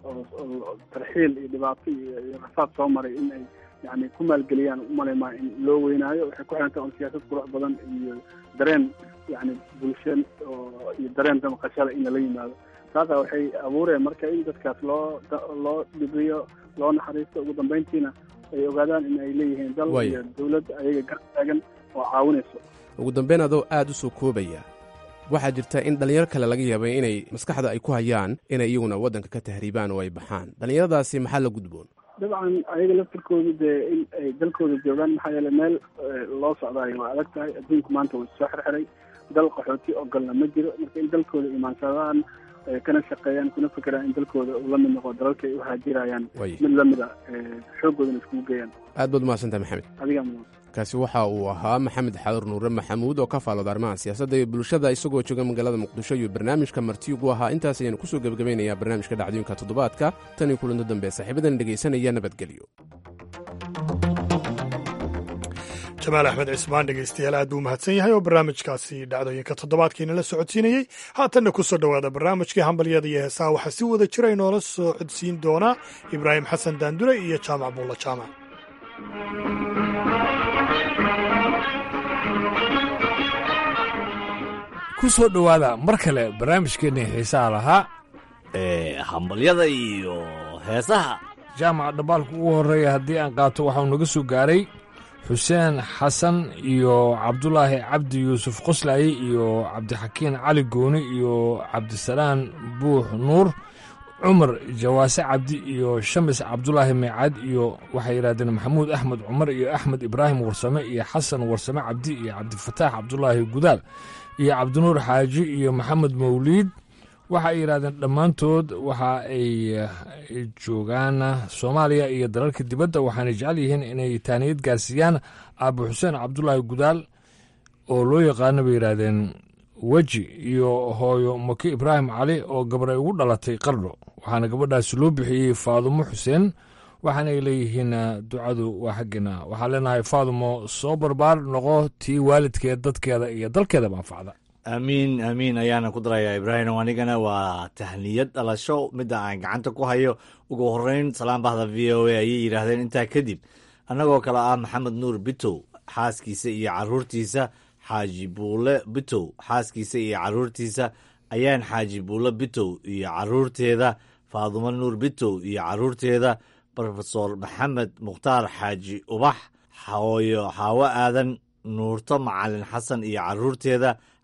oo tarxiil iyo dhibaato iyo rafaad soo maray in ay yani ku maalgeliyaan umaleymaa in loo weynaayo waxay ku xiranta on siyaasad qurux badan iyo dareen yani bulshan oo iyo dareen damaqashada in lala yimaado taasa waxay abuureen marka in dadkaas loo loo dhibriyo loo naxariisto ugu dambeyntiina ay ogaadaan in ay leeyihiin dal iyo dowlad ayaga gar taagan oo caawinayso ugu dambeyn adoo aada u soo koobaya waxaa jirta in dhallinyaro kale laga yaabay inay maskaxda ay ku hayaan inay iyaguna waddanka ka tahriibaan oo ay baxaan dhallinyaradaasi maxaa la gudboon dabcan ayaga laftirkoodu dee in ay dalkooda joogaan maxaa yeele meel loo socdaayo waa adag tahay adduunku maanta wuu soo xirxiray dal qaxooti ogolna ma jiro marka in dalkooda imaansadaan kana shaqeeyaan kuna fekeraan in dalkooda uu la mid noqo dalalka ay u haajirayaan mid lamid a xoogoodana iskugu geeyaan aad baad umahadsantaha maxamed adigaa mudan kaasi waxa uu ahaa maxamed xadur nuure maxamuud oo ka faalooda arrimaha siyaasadda iyo bulshada isagoo jooga magaalada muqdisho iyo barnaamijka martiyugu ahaa intaas ayaanu kusoo gebagabaynayaa barnaamijka dhacdooyinka toddobaadka tan iyo kulanto dambe saaxiibadan dhegaysanaya nabadgelyo jamaal axmed cismaan dhegeystayaal aad buu mahadsan yahay oo barnaamijkaasi dhacdooyinka toddobaadkiina la socodsiinayey haatanna ku soo dhowaada barnaamijkii hambalyada iyo heesaha waxaa si wada jira inoola soo codsiin doonaa ibraahim xasan daandure iyo jaamac buulla jaamac ku soo dhowaada mar kale barnaamijkeenna xiisaha lahaa ee hambalyada iyo heesaha jaamaca dhambaalka ugu horreeya haddii aan qaato waxau naga soo gaaray xuseen xasan iyo cabdulaahi cabdi yuusuf qoslaaye iyo cabdixakiin cali gooni iyo cabdisalaan buux nuur cumar jawaase cabdi iyo shamis cabdulaahi meecad iyo waxay yidhahdeen maxamuud axmed cumar iyo axmed ibraahim warsame iyo xasan warsame cabdi iyo cabdifataax cabdulaahi gudaal iyo cabdinuur xaaji iyo maxamed mawliid waxa ay yidhahdeen dhammaantood waxa ay joogaan soomaaliya iyo dalalka dibadda waxaana jecel yihiin inay taaniyad gaarsiiyaan aabo xuseen cabdulaahi gudaal oo loo yaqaano bay yidhaahdeen weji iyo hooyo maki ibraahim cali oo gabar ay ugu dhalatay qardho waxaana gabadhaasi loo bixiyey faadumo xuseen waxaana ay leeyihiin ducadu waa xaggeena waxaan leenahay faadumo soo barbaar noqo tii waalidkeed dadkeeda iyo dalkeedaba anfacda aamiin aamiin ayaana ku darayaa ibraahim anigana waa tahniyad dhalasho midda aan gacanta ku hayo ugu horeyn salaan bahda v o a ayay yidhaahdeen intaa kadib annagoo kale ah maxamed nuur bitow xaaskiisa iyo caruurtiisa xaaji buule bitow xaaskiisa iyo caruurtiisa ayaan xaaji buule bitow iyo caruurteeda faadumo nuur bitow iyo caruurteeda rofesor maxamed mukhtaar xaaji ubax hooyo xaawo aadan nuurto macalin xasan iyo caruurteeda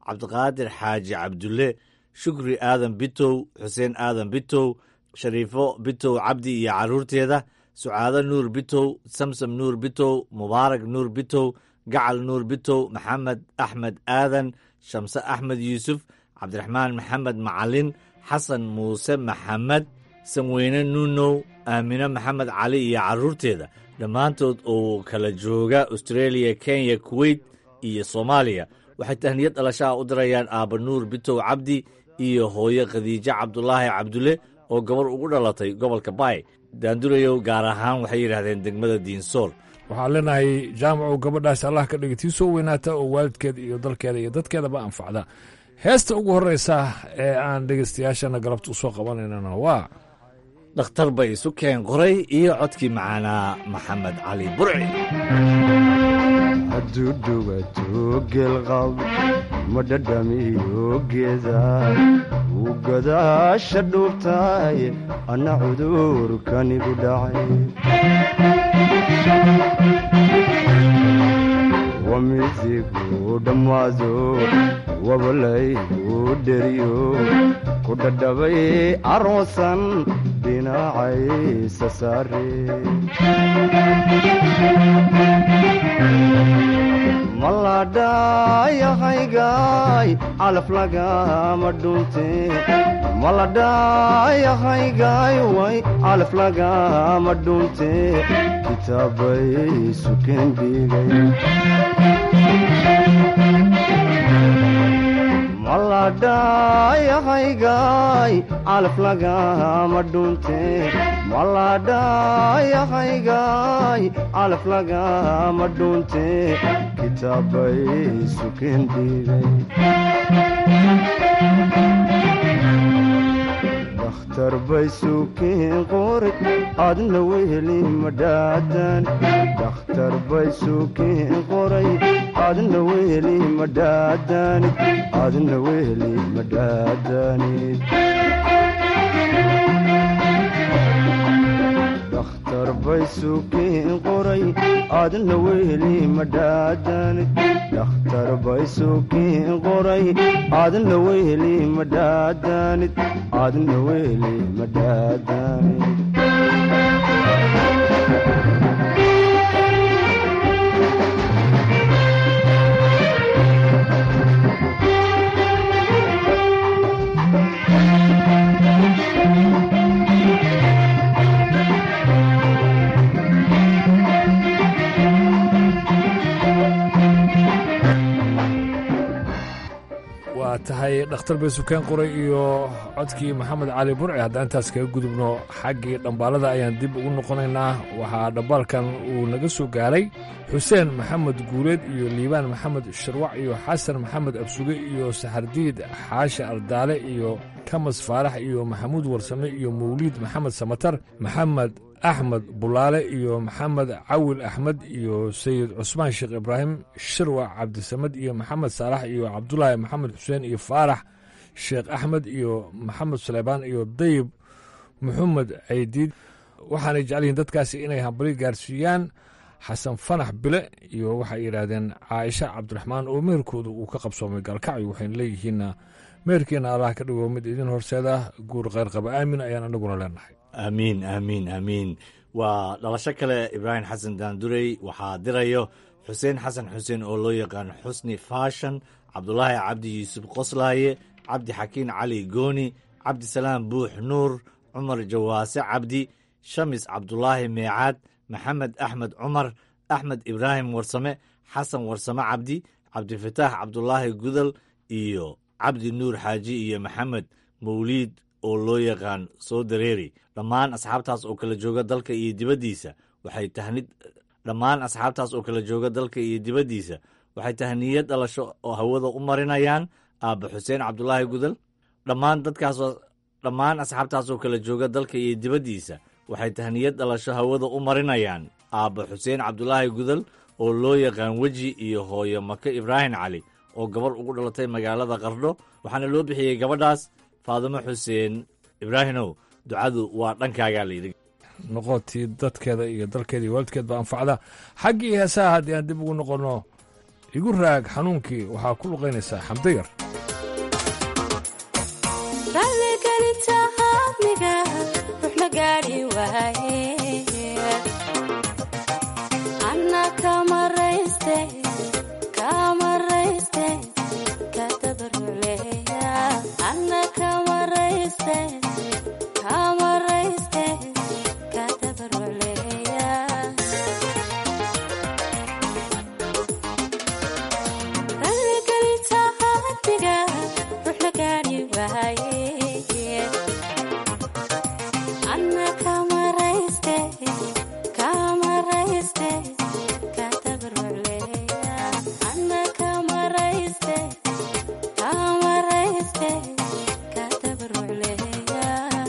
cabdiqaadir xaaji cabdulle shukri aadan bitow xuseen aadan bitow shariifo bitow cabdi iyo carruurteeda sucaado nuur bitow samsam nuur bitow mubaarak nuur bitow gacal nuur bitow maxamed axmed aadan shamse axmed yuusuf cabdiraxmaan maxamed macalin xasan muuse maxamed samweyne nuunow aamine maxamed cali iyo carruurteeda dhammaantood oo kala jooga austreeliya kenya kuweyt iyo soomaaliya waxay tahniyad dhalashaha u dirayaan aabba nuur bitow cabdi iyo hooyo khadiijo cabdulaahi cabdulle oo gabar ugu dhalatay gobolka baay daandurayow gaar ahaan waxay yidhaahdeen degmada diinsool waxaan leenahay jaamacu gabadhaas allah ka dhiga tii soo weynaata oo waalidkeeda iyo dalkeeda iyo dadkeedaba anfacda heesta ugu horreysa ee aan dhegaystayaashana galabta u soo qabanaynana waa dhakhtar bay isu keen qoray iyo codkii macaanaa maxamed cali burci hadduu dhugato geelqab ma dhadhamiyo geeda wuu gadaasha dhuubtaay anna cudurkanigu dhacay wamidigu dhammaado wabalaygu dheriyo ku dhadhabay aroosan dhinacaysa saare maladhayahaygaay calaf lagama dhunte maladhayahaygaay way calaf lagama dhunte kitaabay sukeen dhigay maladhayahaygaay calaf lagama dhunte maladhayahaygaay calaf lagama dhunte kitaabay sukeen dhigay dakhtar bay sukeen qoray adna weheli madhaadan dakhtar bay sukeen qoray adna weheli madhaadanid adna weheli madhaadanid dakhtar bay sukeen qoray adna weheli madhaadanid dakhtar bay sukeen qoray adna weheli madhaadanid adna weheli madhaadanid waa tahay dhakhtar bay sukeen qoray iyo codkii maxamed cali burci haddaan intaas kaga gudubno xaggii dhambaalada ayaan dib ugu noqonaynaa waxaa dhambaalkan uu naga soo gaaray xuseen maxamed guuleed iyo liibaan maxamed shirwac iyo xasan maxamed absuge iyo saxardiid xaashi ardaale iyo kamas faarax iyo maxamuud warsame iyo mawliid maxamed samatar maxamed axmed bulaale iyo maxamed cawil axmed iyo sayid cusmaan sheekh ibraahim shirwac cabdisamed iyo maxamed saalax iyo cabdulaahi maxamed xuseen iyo faarax sheekh axmed iyo maxamed suleymaan iyo dayib maxamed caydiid waxaanay jecelyihiin dadkaasi inay hambali gaarsiiyaan xasan fanax bile iyo waxay yidhaahdeen caaisha cabdiraxmaan oo meherkooda uu ka qabsoomay gaalkacyo waxayna leeyihiinna meherkeenna allah ka dhigo mid idin horseeda guur kheyrqaba aamin ayaan anaguna leenahay aamiin aamiin aamiin waa dhalasho kale ibraahim xasan daandurey waxaa dirayo xuseen xasan xuseen oo loo yaqaan xusni faashan cabdulaahi cabdi yuusuf qoslaaye cabdi xakiin cali gooni cabdisalaam buux nuur cumar jawaase cabdi shamis cabdulaahi meecaad maxamed axmed cumar axmed ibraahim warsame xasan warsame cabdi cabdifataax cabdulaahi gudal iyo cabdi nuur xaaji iyo maxamed mawliid oo loo yaqaan soo dareeri dhammaan asxaabtaas oo kala jooga dalka iyo dibaddiisa waxay tahnid dhammaan asxaabtaas oo kala jooga dalka iyo dibaddiisa waxay tahniyad dhalasho oo hawada u marinayaan aabba xuseen cabdulaahi gudal dhammaan dadkaasoo dhammaan asxaabtaas oo kala jooga dalka iyo dibaddiisa waxay tahniyad dhalasho hawada u marinayaan aabba xuseen cabdulaahi gudal oo loo yaqaan weji iyo hooyo maka ibraahim cali oo gabar ugu dhalatay magaalada qardho waxaana loo bixiyey gabadhaas faadimo xuseen ibraahimow ducadu waa dhankaagaa layidhi noqotii dadkeeda iyo dalkeeda iyo waalidkeed ba anfacda xaggii heesaha haddii aan dib ugu noqonno igu raag xanuunkii waxaa ku luqaynaysaa xamdayar raalligelintaadmiga rux ma gaadhi waaye anna kamarayste kamarayste kadabaruleya anna kamarayste kamarayste kadabaruleya raalligelintaadmiga rux ma gaadhi waaye anna kamarayste kamarayste kadabaruleya anna kamarayste kamarayste kadabaruleya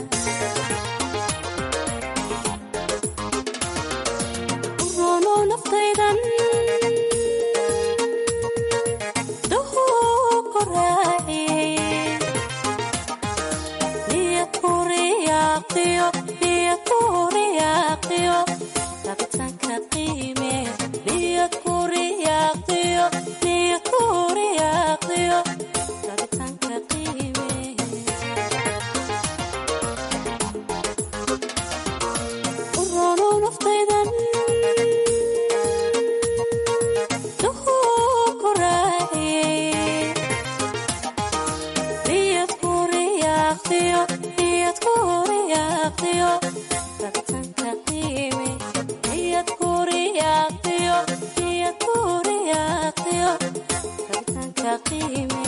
urono naftaydan duhuu ku raaciye niyakuriyaqiyo niyakuriyaqiyo rabtanka qiime niyakuriyaqiyo niyakuriyaqiyo rabtanka qiime urono naftaydan duhuu ku raaciye niyad kuriyaqiyo niyad kuriyaqiyo rabtanka qiime niyad kuriyaqiyo niyad kuriyaqiyo rabtanka qiime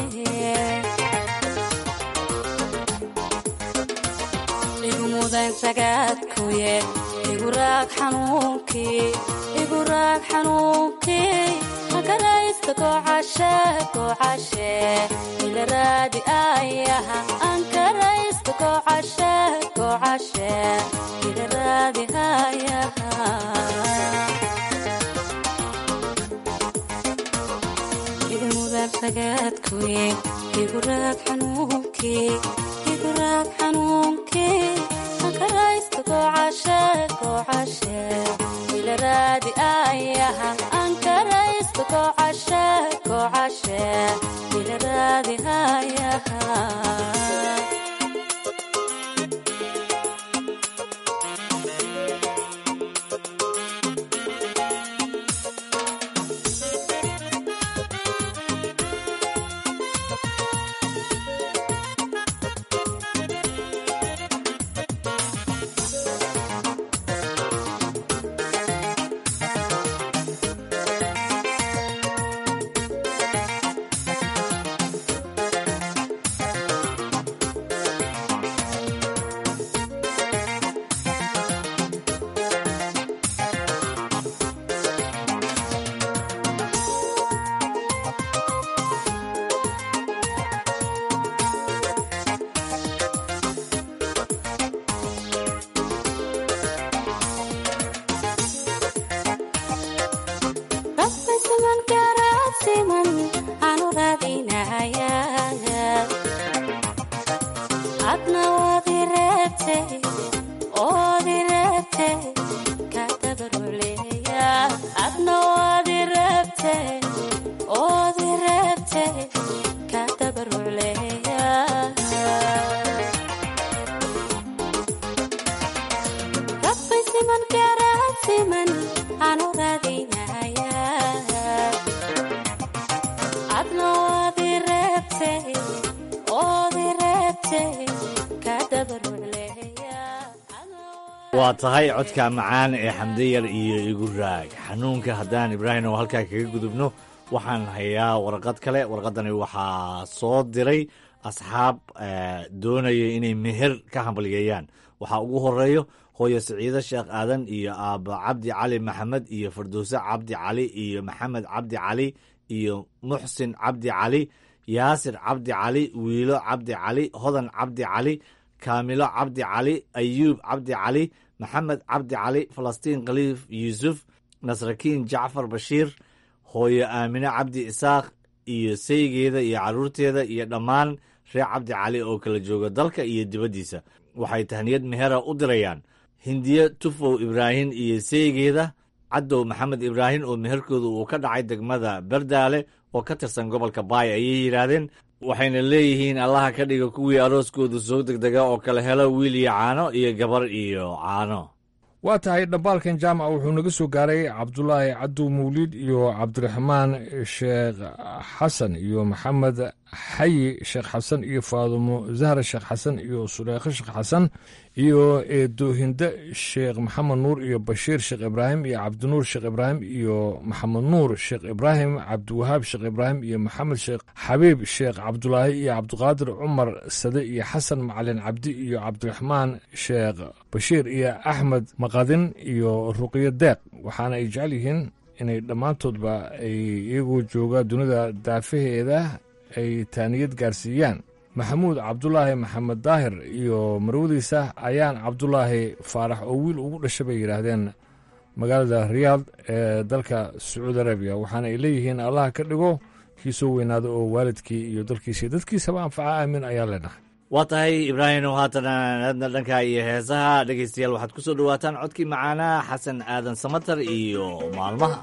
igu mudan ragaadkuye igu raag xanuunkii igu raag xanuunkii makaraysta gocashe gocashe ila raadi ayaha ankaraysta gocashe gocashe ila raadi ayaha igu mudan ragaadkuye igu raag xanuunkii igu raag xanuunkii ankaraysta gocashe gocashe ila raadi ayaha ankaraysta gocashe gocashe ila raadi ayaha rabbay siman garaad siman aanu raadinaya adna waadi reebte oodi reebte kadabaruleya adna waadi reebte oodi reebte kadabaruleya rabbay siman garaad siman aanu raadinaya adna waadi reebte oodi reebte kadabaruleya waa tahay codka macaan ee xamdayar iyo igu raag xanuunka haddaan ibraahim oo halkaa kaga gudubno waxaan hayaa warqad kale warqadani waxaa soo diray asxaab eh, doonaya inay meher ka hambalyeeyaan waxaa ugu horeeyo hooyo siciide sheekh aadan iyo aabba cabdi cali maxamed iyo fardowse cabdi cali iyo maxamed cabdi cali iyo muxsin cabdi cali yaasir cabdi cali wiilo cabdi cali hodan cabdi cali kaamilo cabdi cali ayuub cabdi cali maxamed cabdi cali falastiin khaliif yuusuf nasrakiin jacfar bashiir hooyo aamine cabdi isaaq iyo saygeeda iyo carruurteeda iyo dhammaan reer cabdi cali oo kala jooga dalka iyo dibaddiisa waxay tahniyad mehera u dirayaan hindiye tufow ibraahim iyo saygeeda cadow maxamed ibraahim oo meherkooda uu ka dhacay degmada berdaale oo ka tirsan gobolka baay ayay yidhaahdeen waxayna leeyihiin allaha ka dhiga kuwii arooskoodu soo degdega oo kala helo wiil iyo caano iyo gabar iyo caano waa tahay dhambaalkan jaamaca wuxuu naga soo gaaray cabdulaahi cadow mawliid iyo cabdiraxmaan sheekh xasan iyo maxamed xayi sheekh xasan iyo faadumo zahra sheekh xasan iyo suleekho sheekh xasan iyo eedoohinde sheekh maxamed nuur iyo bashiir sheekh ibraahim iyo cabdinuur sheekh ibraahim iyo maxamed nuur sheekh ibraahim cabdiwahaab sheekh ibraahim iyo maxamed sheekh xabiib sheekh cabdulaahi iyo cabdiqaadir cumar sade iyo xasan macalin cabdi iyo cabdiraxmaan sheekh bashiir iyo axmed maqadin iyo ruqyo deeq waxaana ay jecel yihiin inay dhammaantoodba ay iyagoo jooga dunida daafaheeda ay taaniyad gaarsiiyaan maxamuud cabdulaahi maxamed daahir iyo marwadiisa ayaan cabdulaahi faarax oo wiil ugu dhashay bay yidhaahdeen magaalada riyaad ee dalka sacuudi arabiya waxaana ay leeyihiin allaha ka dhigo kii soo weynaada oo waalidkii iyo dalkiisii dadkiisaba anfaca aamin ayaa leenahay waa tahay ibraahim oo haatan aadna dhanka iyo heesaha dhegaystayaal waxaad ku soo dhowaataan codkii macaanaa xasan aadan samatar iyo maalmaha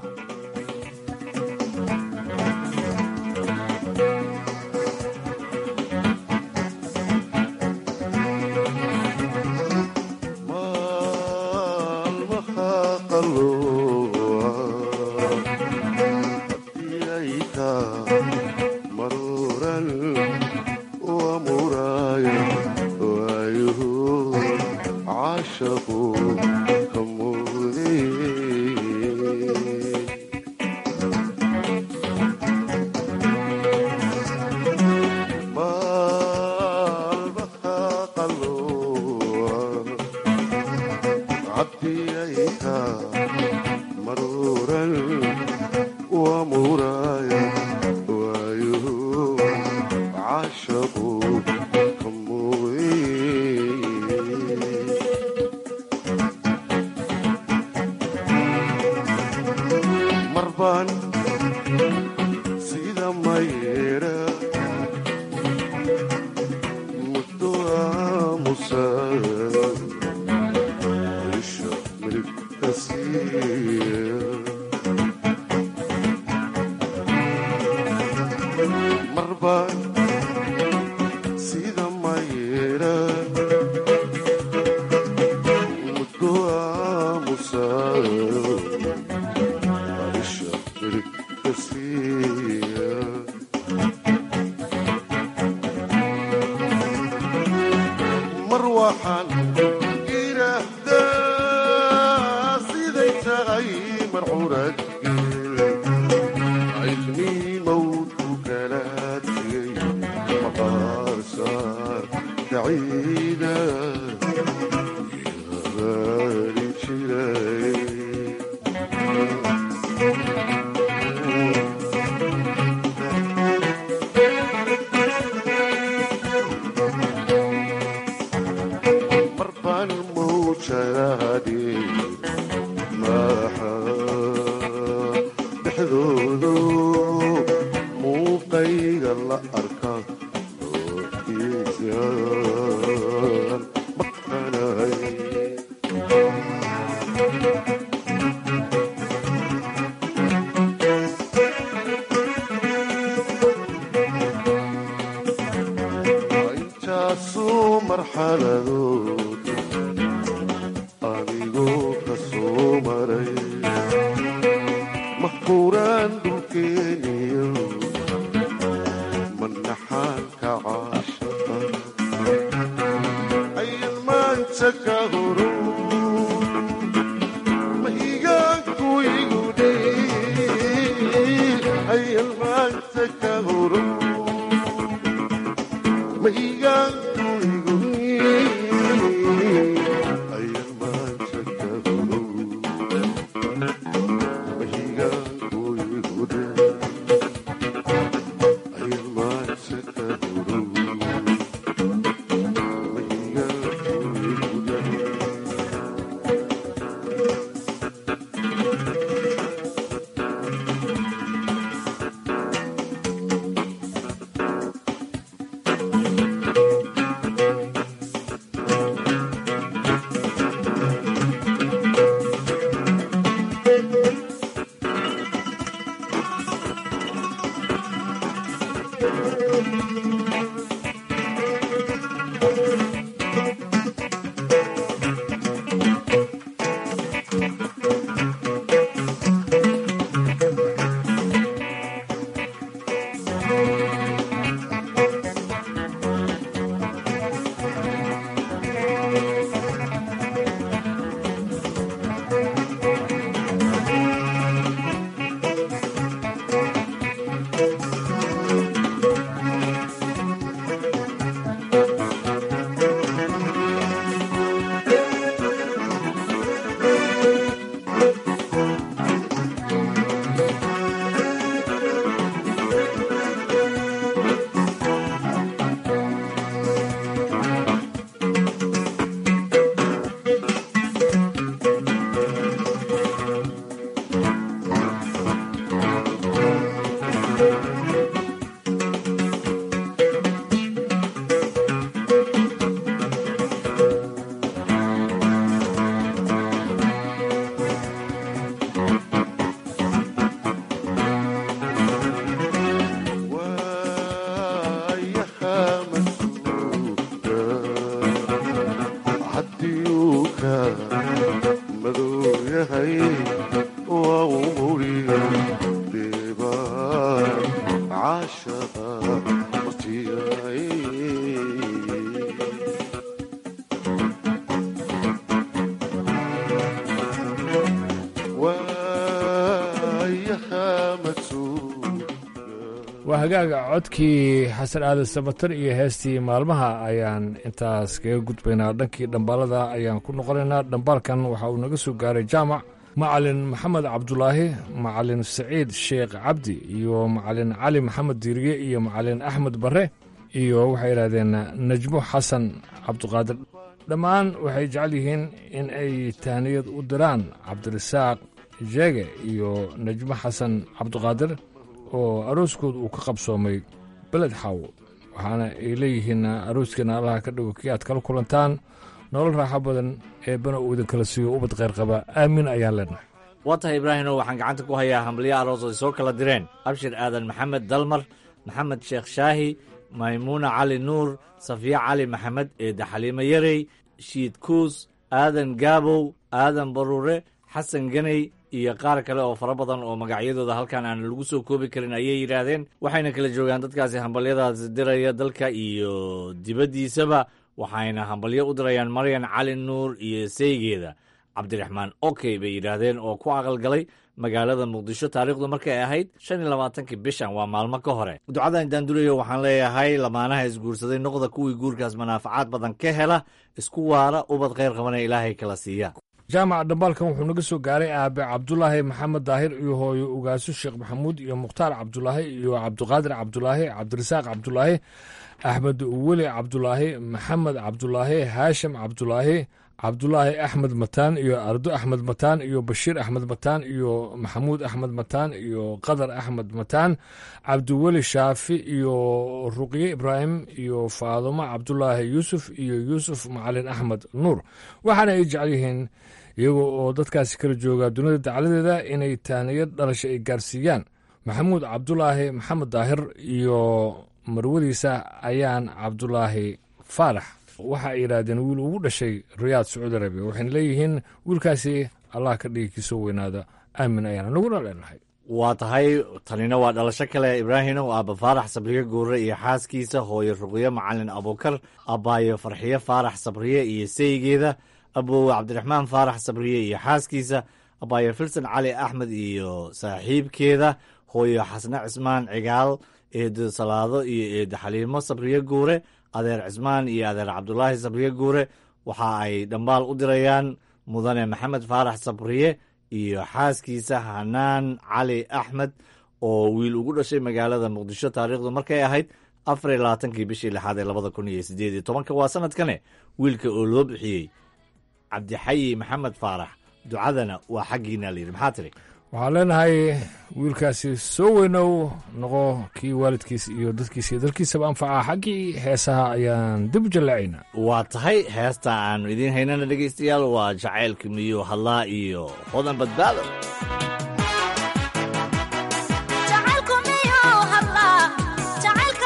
waa hagaaga codkii xasan aadan samatar iyo heestii maalmaha ayaan intaas kaga gudbaynaa dhankii dhambaalada ayaan ku noqonaynaa dhambaalkan waxa uu naga soo gaaray jaamac macalin maxamed cabdulaahi macalin saciid sheekh cabdi iyo macalin cali maxamed diiriye iyo macalin axmed barre iyo waxay yidhahdeen najmo xasan cabdiqaadir dhammaan waxay jecel yihiin in ay tahniyad u diraan cabdirasaaq jeege iyo najmo xasan cabdiqaadir oo arooskooda uu ka qabsoomay beled xaawo waxaana ay leeyihiin arooskiina allaha ka dhigo kii aad kala kulantaan nolol raaxo badan ee bana uu idin kala siiyo ubad kheyr qaba aamin ayaan leenahay waa tahay ibraahimo waxaan gacanta ku hayaa hambalyo aroos ay soo kala direen abshir aadan maxamed dalmar maxamed sheekh shaahi maymuuna cali nuur safiya cali maxamed eedda xaliimo yarey shiid kuus aadan gaabow aadan baruure xasan ganey iyo qaar kale oo fara badan oo magacyadooda halkan aan lagu soo koobi karin ayay yidhaahdeen waxayna kala joogaan dadkaasi hambalyadaas diraya dalka iyo dibaddiisaba waxayna hambalyo u dirayaan maryan cali nuur iyo seygeeda cabdiraxmaan okey bay yidhaahdeen oo ku aqalgalay magaalada muqdisho taariikhdu markay ahayd shan iyo labaatankii bishan waa maalmo ka hore ducadan daandurayo waxaan leeyahay lamaanaha isguursaday noqda kuwii guurkaas manaafacaad badan ka hela isku waara ubad kheyr qabana ilaahay kala siiya jaamac dhambaalkan wuxuu naga soo gaaray aabe cabdulaahi maxamed daahir iyo hooyo ugaaso sheekh maxamuud iyo mukhtaar cabdulaahi iyo cabdiqaadir cabdulaahi cabdirasaaq cabdulaahi axmed weli cabdulaahi maxamed cabdulaahi haashim cabdulaahi cabdulaahi axmed mataan iyo ardo axmed mataan iyo bashiir axmed mataan iyo maxamuud axmed mataan iyo qadar axmed mataan cabdiweli shaafi iyo ruqye ibraahim iyo faadumo cabdulaahi yuusuf iyo yuusuf macalin axmed nuur waxaana ay jecel yihiin iyaga oo dadkaasi kala jooga dunida dacladeeda inay tahniyad dhalasha ay gaarsiiyaan maxamuud cabdulaahi maxamed daahir iyo marwadiisa ayaan cabdulaahi faarax waxa ay yidhaahdeen wiil ugu dhashay riyaad sacuudi arabiya waxayna leeyihiin wiilkaasi allah ka dhigi kiisoo weynaada aamin ayaana naguna leenahay waa tahay tanina waa dhalasho kale ibraahimow aabba faarax sabriye guure iyo xaaskiisa hooyo ruqyo macalin abuukar abbaayo farxiyo faarax sabriye iyo seygeeda abowe cabdiraxmaan faarax sabriye iyo xaaskiisa abbaayo filsan cali axmed iyo saaxiibkeeda hooyo xasne cismaan cigaal eedo salaado iyo eedo xaliimo sabriye guure adeer cismaan iyo adeer cabdulaahi sabriye guure waxa ay dhambaal u dirayaan mudane maxamed faarax sabriye iyo xaaskiisa hanaan cali axmed oo wiil ugu dhashay magaalada muqdisho taariikhdu markay ahayd afar iyo labaatankii bishii lixaad ee labada kun iyo sideed iyo tobanka waa sanadkane wiilka oo loo bixiyey cabdixayi maxamed faarax ducadana waa xaggiina layidhi maxaa tiri waxaan leenahay wiilkaasi soo weynow noqo kii waalidkiis iyo dadkiisa iyo dalkiisaba anfaca xaggii heesaha ayaan dib u jallaacaynaa waa tahay heesta aanu idiin haynana dhegaystayaal waa jacaylka miyuu hadlaa iyo hodan badbaado jacaylku miyuu hadlaa jacaylka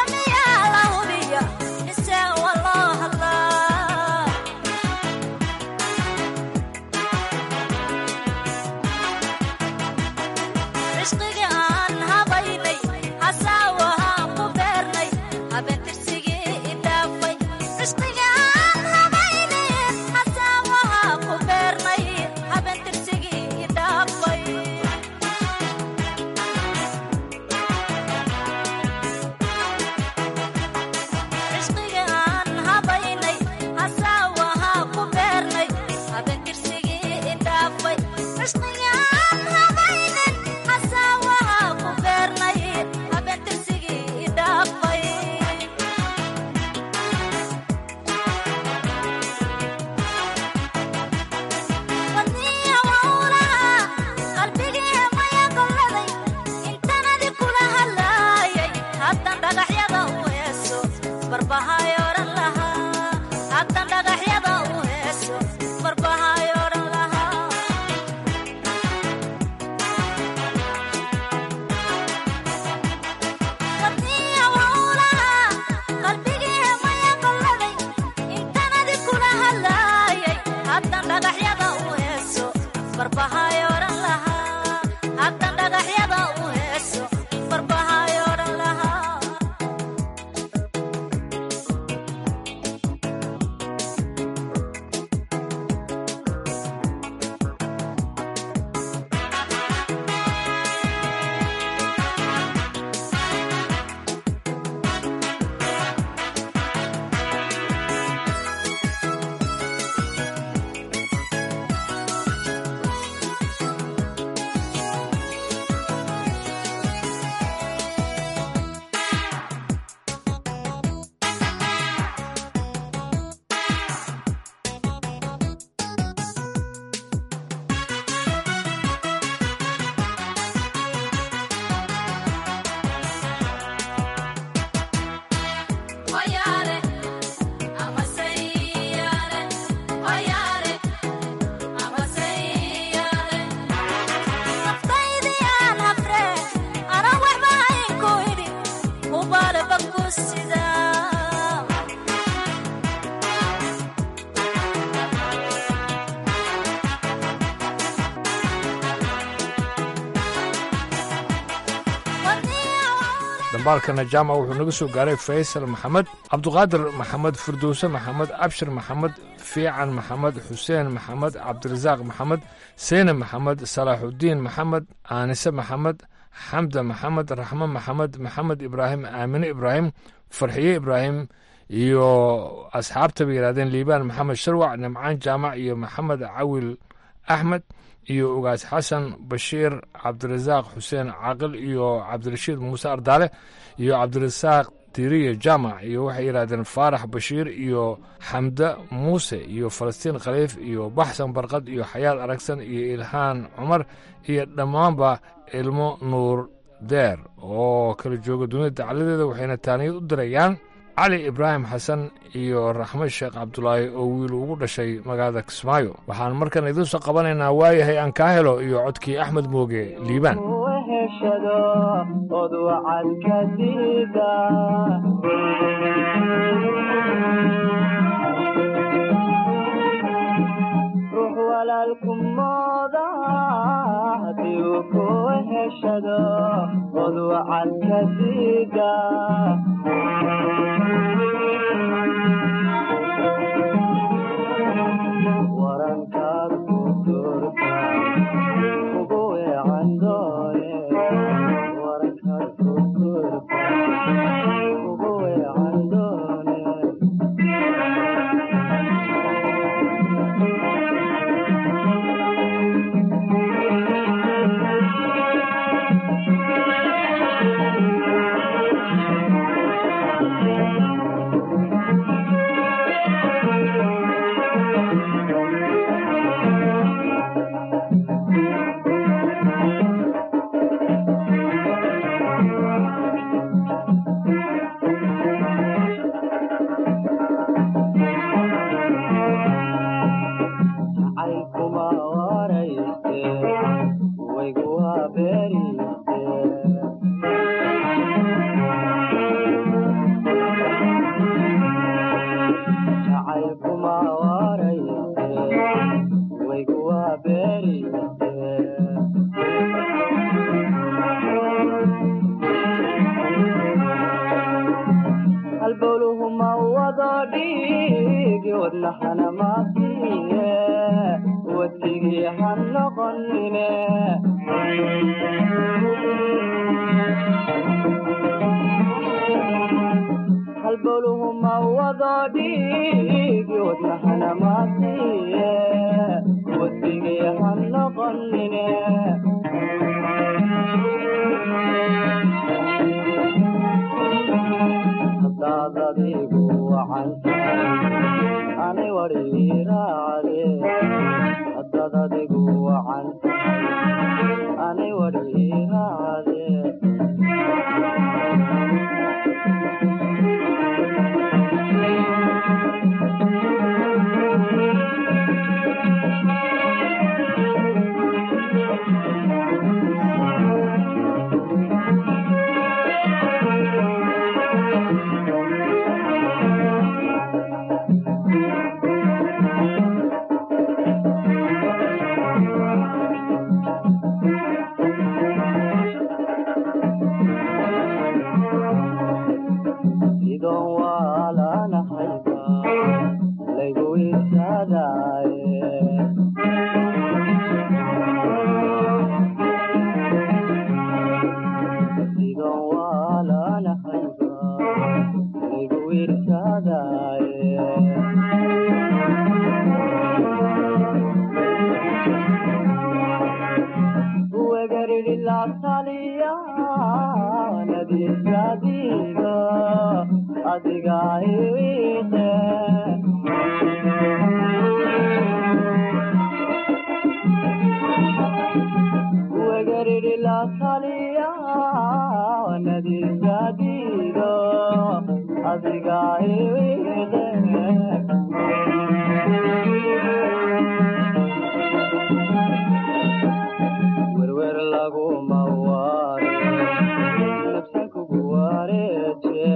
walba ku sida dambaalkana jaamac wuxuu naga soo gaaray faysal maxamed cabduqaadir maxamed firdowse maxamed abshir maxamed fiican maxamed xuseen maxamed cabdirasaaq maxamed seyne maxamed salaaxudiin maxamed aanise maxamed xamda maxamed raxmo maxamed maxamed ibraahim aamine ibraahim farxiye ibraahim iyo asxaabta bay yidhahdeen liibaan maxamed sharwac nimcaan jaamac iyo maxamed cawil axmed iyo ugaas xasan bashiir cabdirasaaq xuseen caaqil iyo cabdirashiid muuse ardaale iyo cabdirasaaq diriye jaamac iyo waxay yidhahdeen faarax bashiir iyo xamda muuse iyo falastiin khaliif iyo baxsan barqad iyo xayaad aragsan iyo ilhaan cumar iyo dhammaanba ilmo nuur deer oo kala jooga dunida dacaladeeda waxayna taaniyad u dirayaan cali ibraahim xasan iyo raxmed sheekh cabdulaahi oo wiil ugu dhashay magaalada kismaayo waxaan markan idinsoo qabanaynaa waayahay aan kaa helo iyo codkii axmed mooge liibaan heshado od wacad ka diida ruux walaalku mooda haddii uu ku heshado od wacad ka diida warankaad ku turta ugu weecan doone warankaad ku turta ugu weecan doone jacaylkuma warayste waygu habeeriste jacaylkuma warayste waygu habeeriste halbowluhu ma wado dhiigi wadnahana maasiye wadigii ha noqonine halbowluhu ma wado dhiigi wadnahana maasiye wadigii ha noqonine hadaad adigu wacantahay ani wadhiiraacde hadaad adigu wacantahay ani wadhiiraacde sidon waalanahayba laygu isadaaye sidon waalanahayba laygu irsadaaye wegaridhilataliya nadiisadiga adiga iwiiqe wegaridhilataliya nadiisadiga adiga iwiiqe werwer laguma waare nafsan kugu wareeje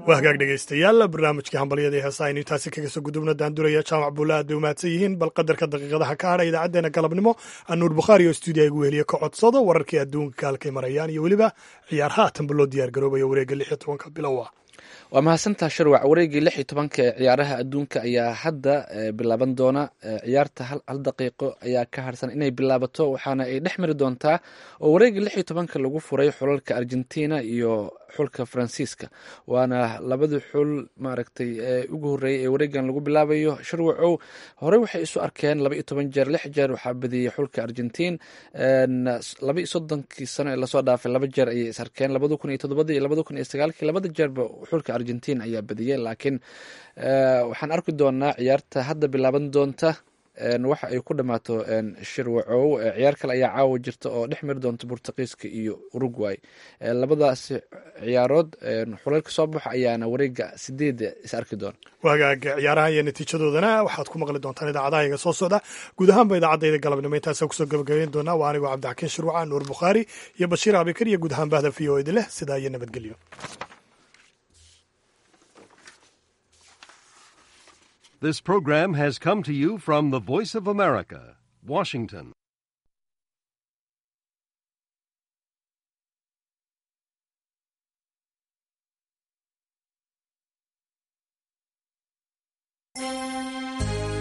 waa hagaag dhegaystayaal barnaamijkii hambalyada ee heesa aynu intaasi kaga soo gudubno daanduraya jaamac buulla aad bay umahadsan yihiin bal qadarka daqiiqadaha ka hadha idaacaddeenna galabnimo anuur bukhaari oo stuudiya igu weheliye ka codsado wararkii adduunka halkay marayaan iyo weliba ciyaar haatanba loo diyaar garoobaya wareegga lix iyo tobanka bilowa waa mahadsantaa sharwac wareegii lix iyo tobanka ee ciyaaraha adduunka ayaa hadda bilaaban doona ciyaarta hal daqiiqo ayaa ka harsan inay bilaabato waxaana ay dhex mari doontaa oo wareegii lix iyo tobanka lagu furay xulalka argentina iyo xulka faransiiska waana labadii xul maaragtay ugu horreeyay ee wareegan lagu bilaabayo sharwacow horey waxay isu arkeen laba iyo toban jeer lix jeer waxaa badiyey xulka argentiin laba iyo soddonkii sano ee lasoo dhaafay laba jeer ayay is arkeen labada kun iyo toddobadii iyo labada kun iyo sagaalkii labada jeerba xulka argentiin ayaa badiyey laakiin waxaan arki doonaa ciyaarta hadda bilaaban doonta waxa ay ku dhammaato shirwacow ciyaar kale ayaa caawa jirta oo dhex mari doonta bortuqiiska iyo uruguay labadaasi ciyaarood xulalka soo baxa ayaana wareega sideeda is arki doona wagaag ciyaaraha iyo natiijadoodana waxaad ku maqli doontaan idaacadaha iga soo socda guud ahaanba idaacadayda galabnimo intaasa kusoo gabagabeyn doonaa waa anigoo cabdixakiin shirwaca nuur bukhaari iyo bashiir abikar iyo guud ahaan bahda v o edi leh sidaa iyo nabadgelyo This program has come to you from the Voice of America, Washington.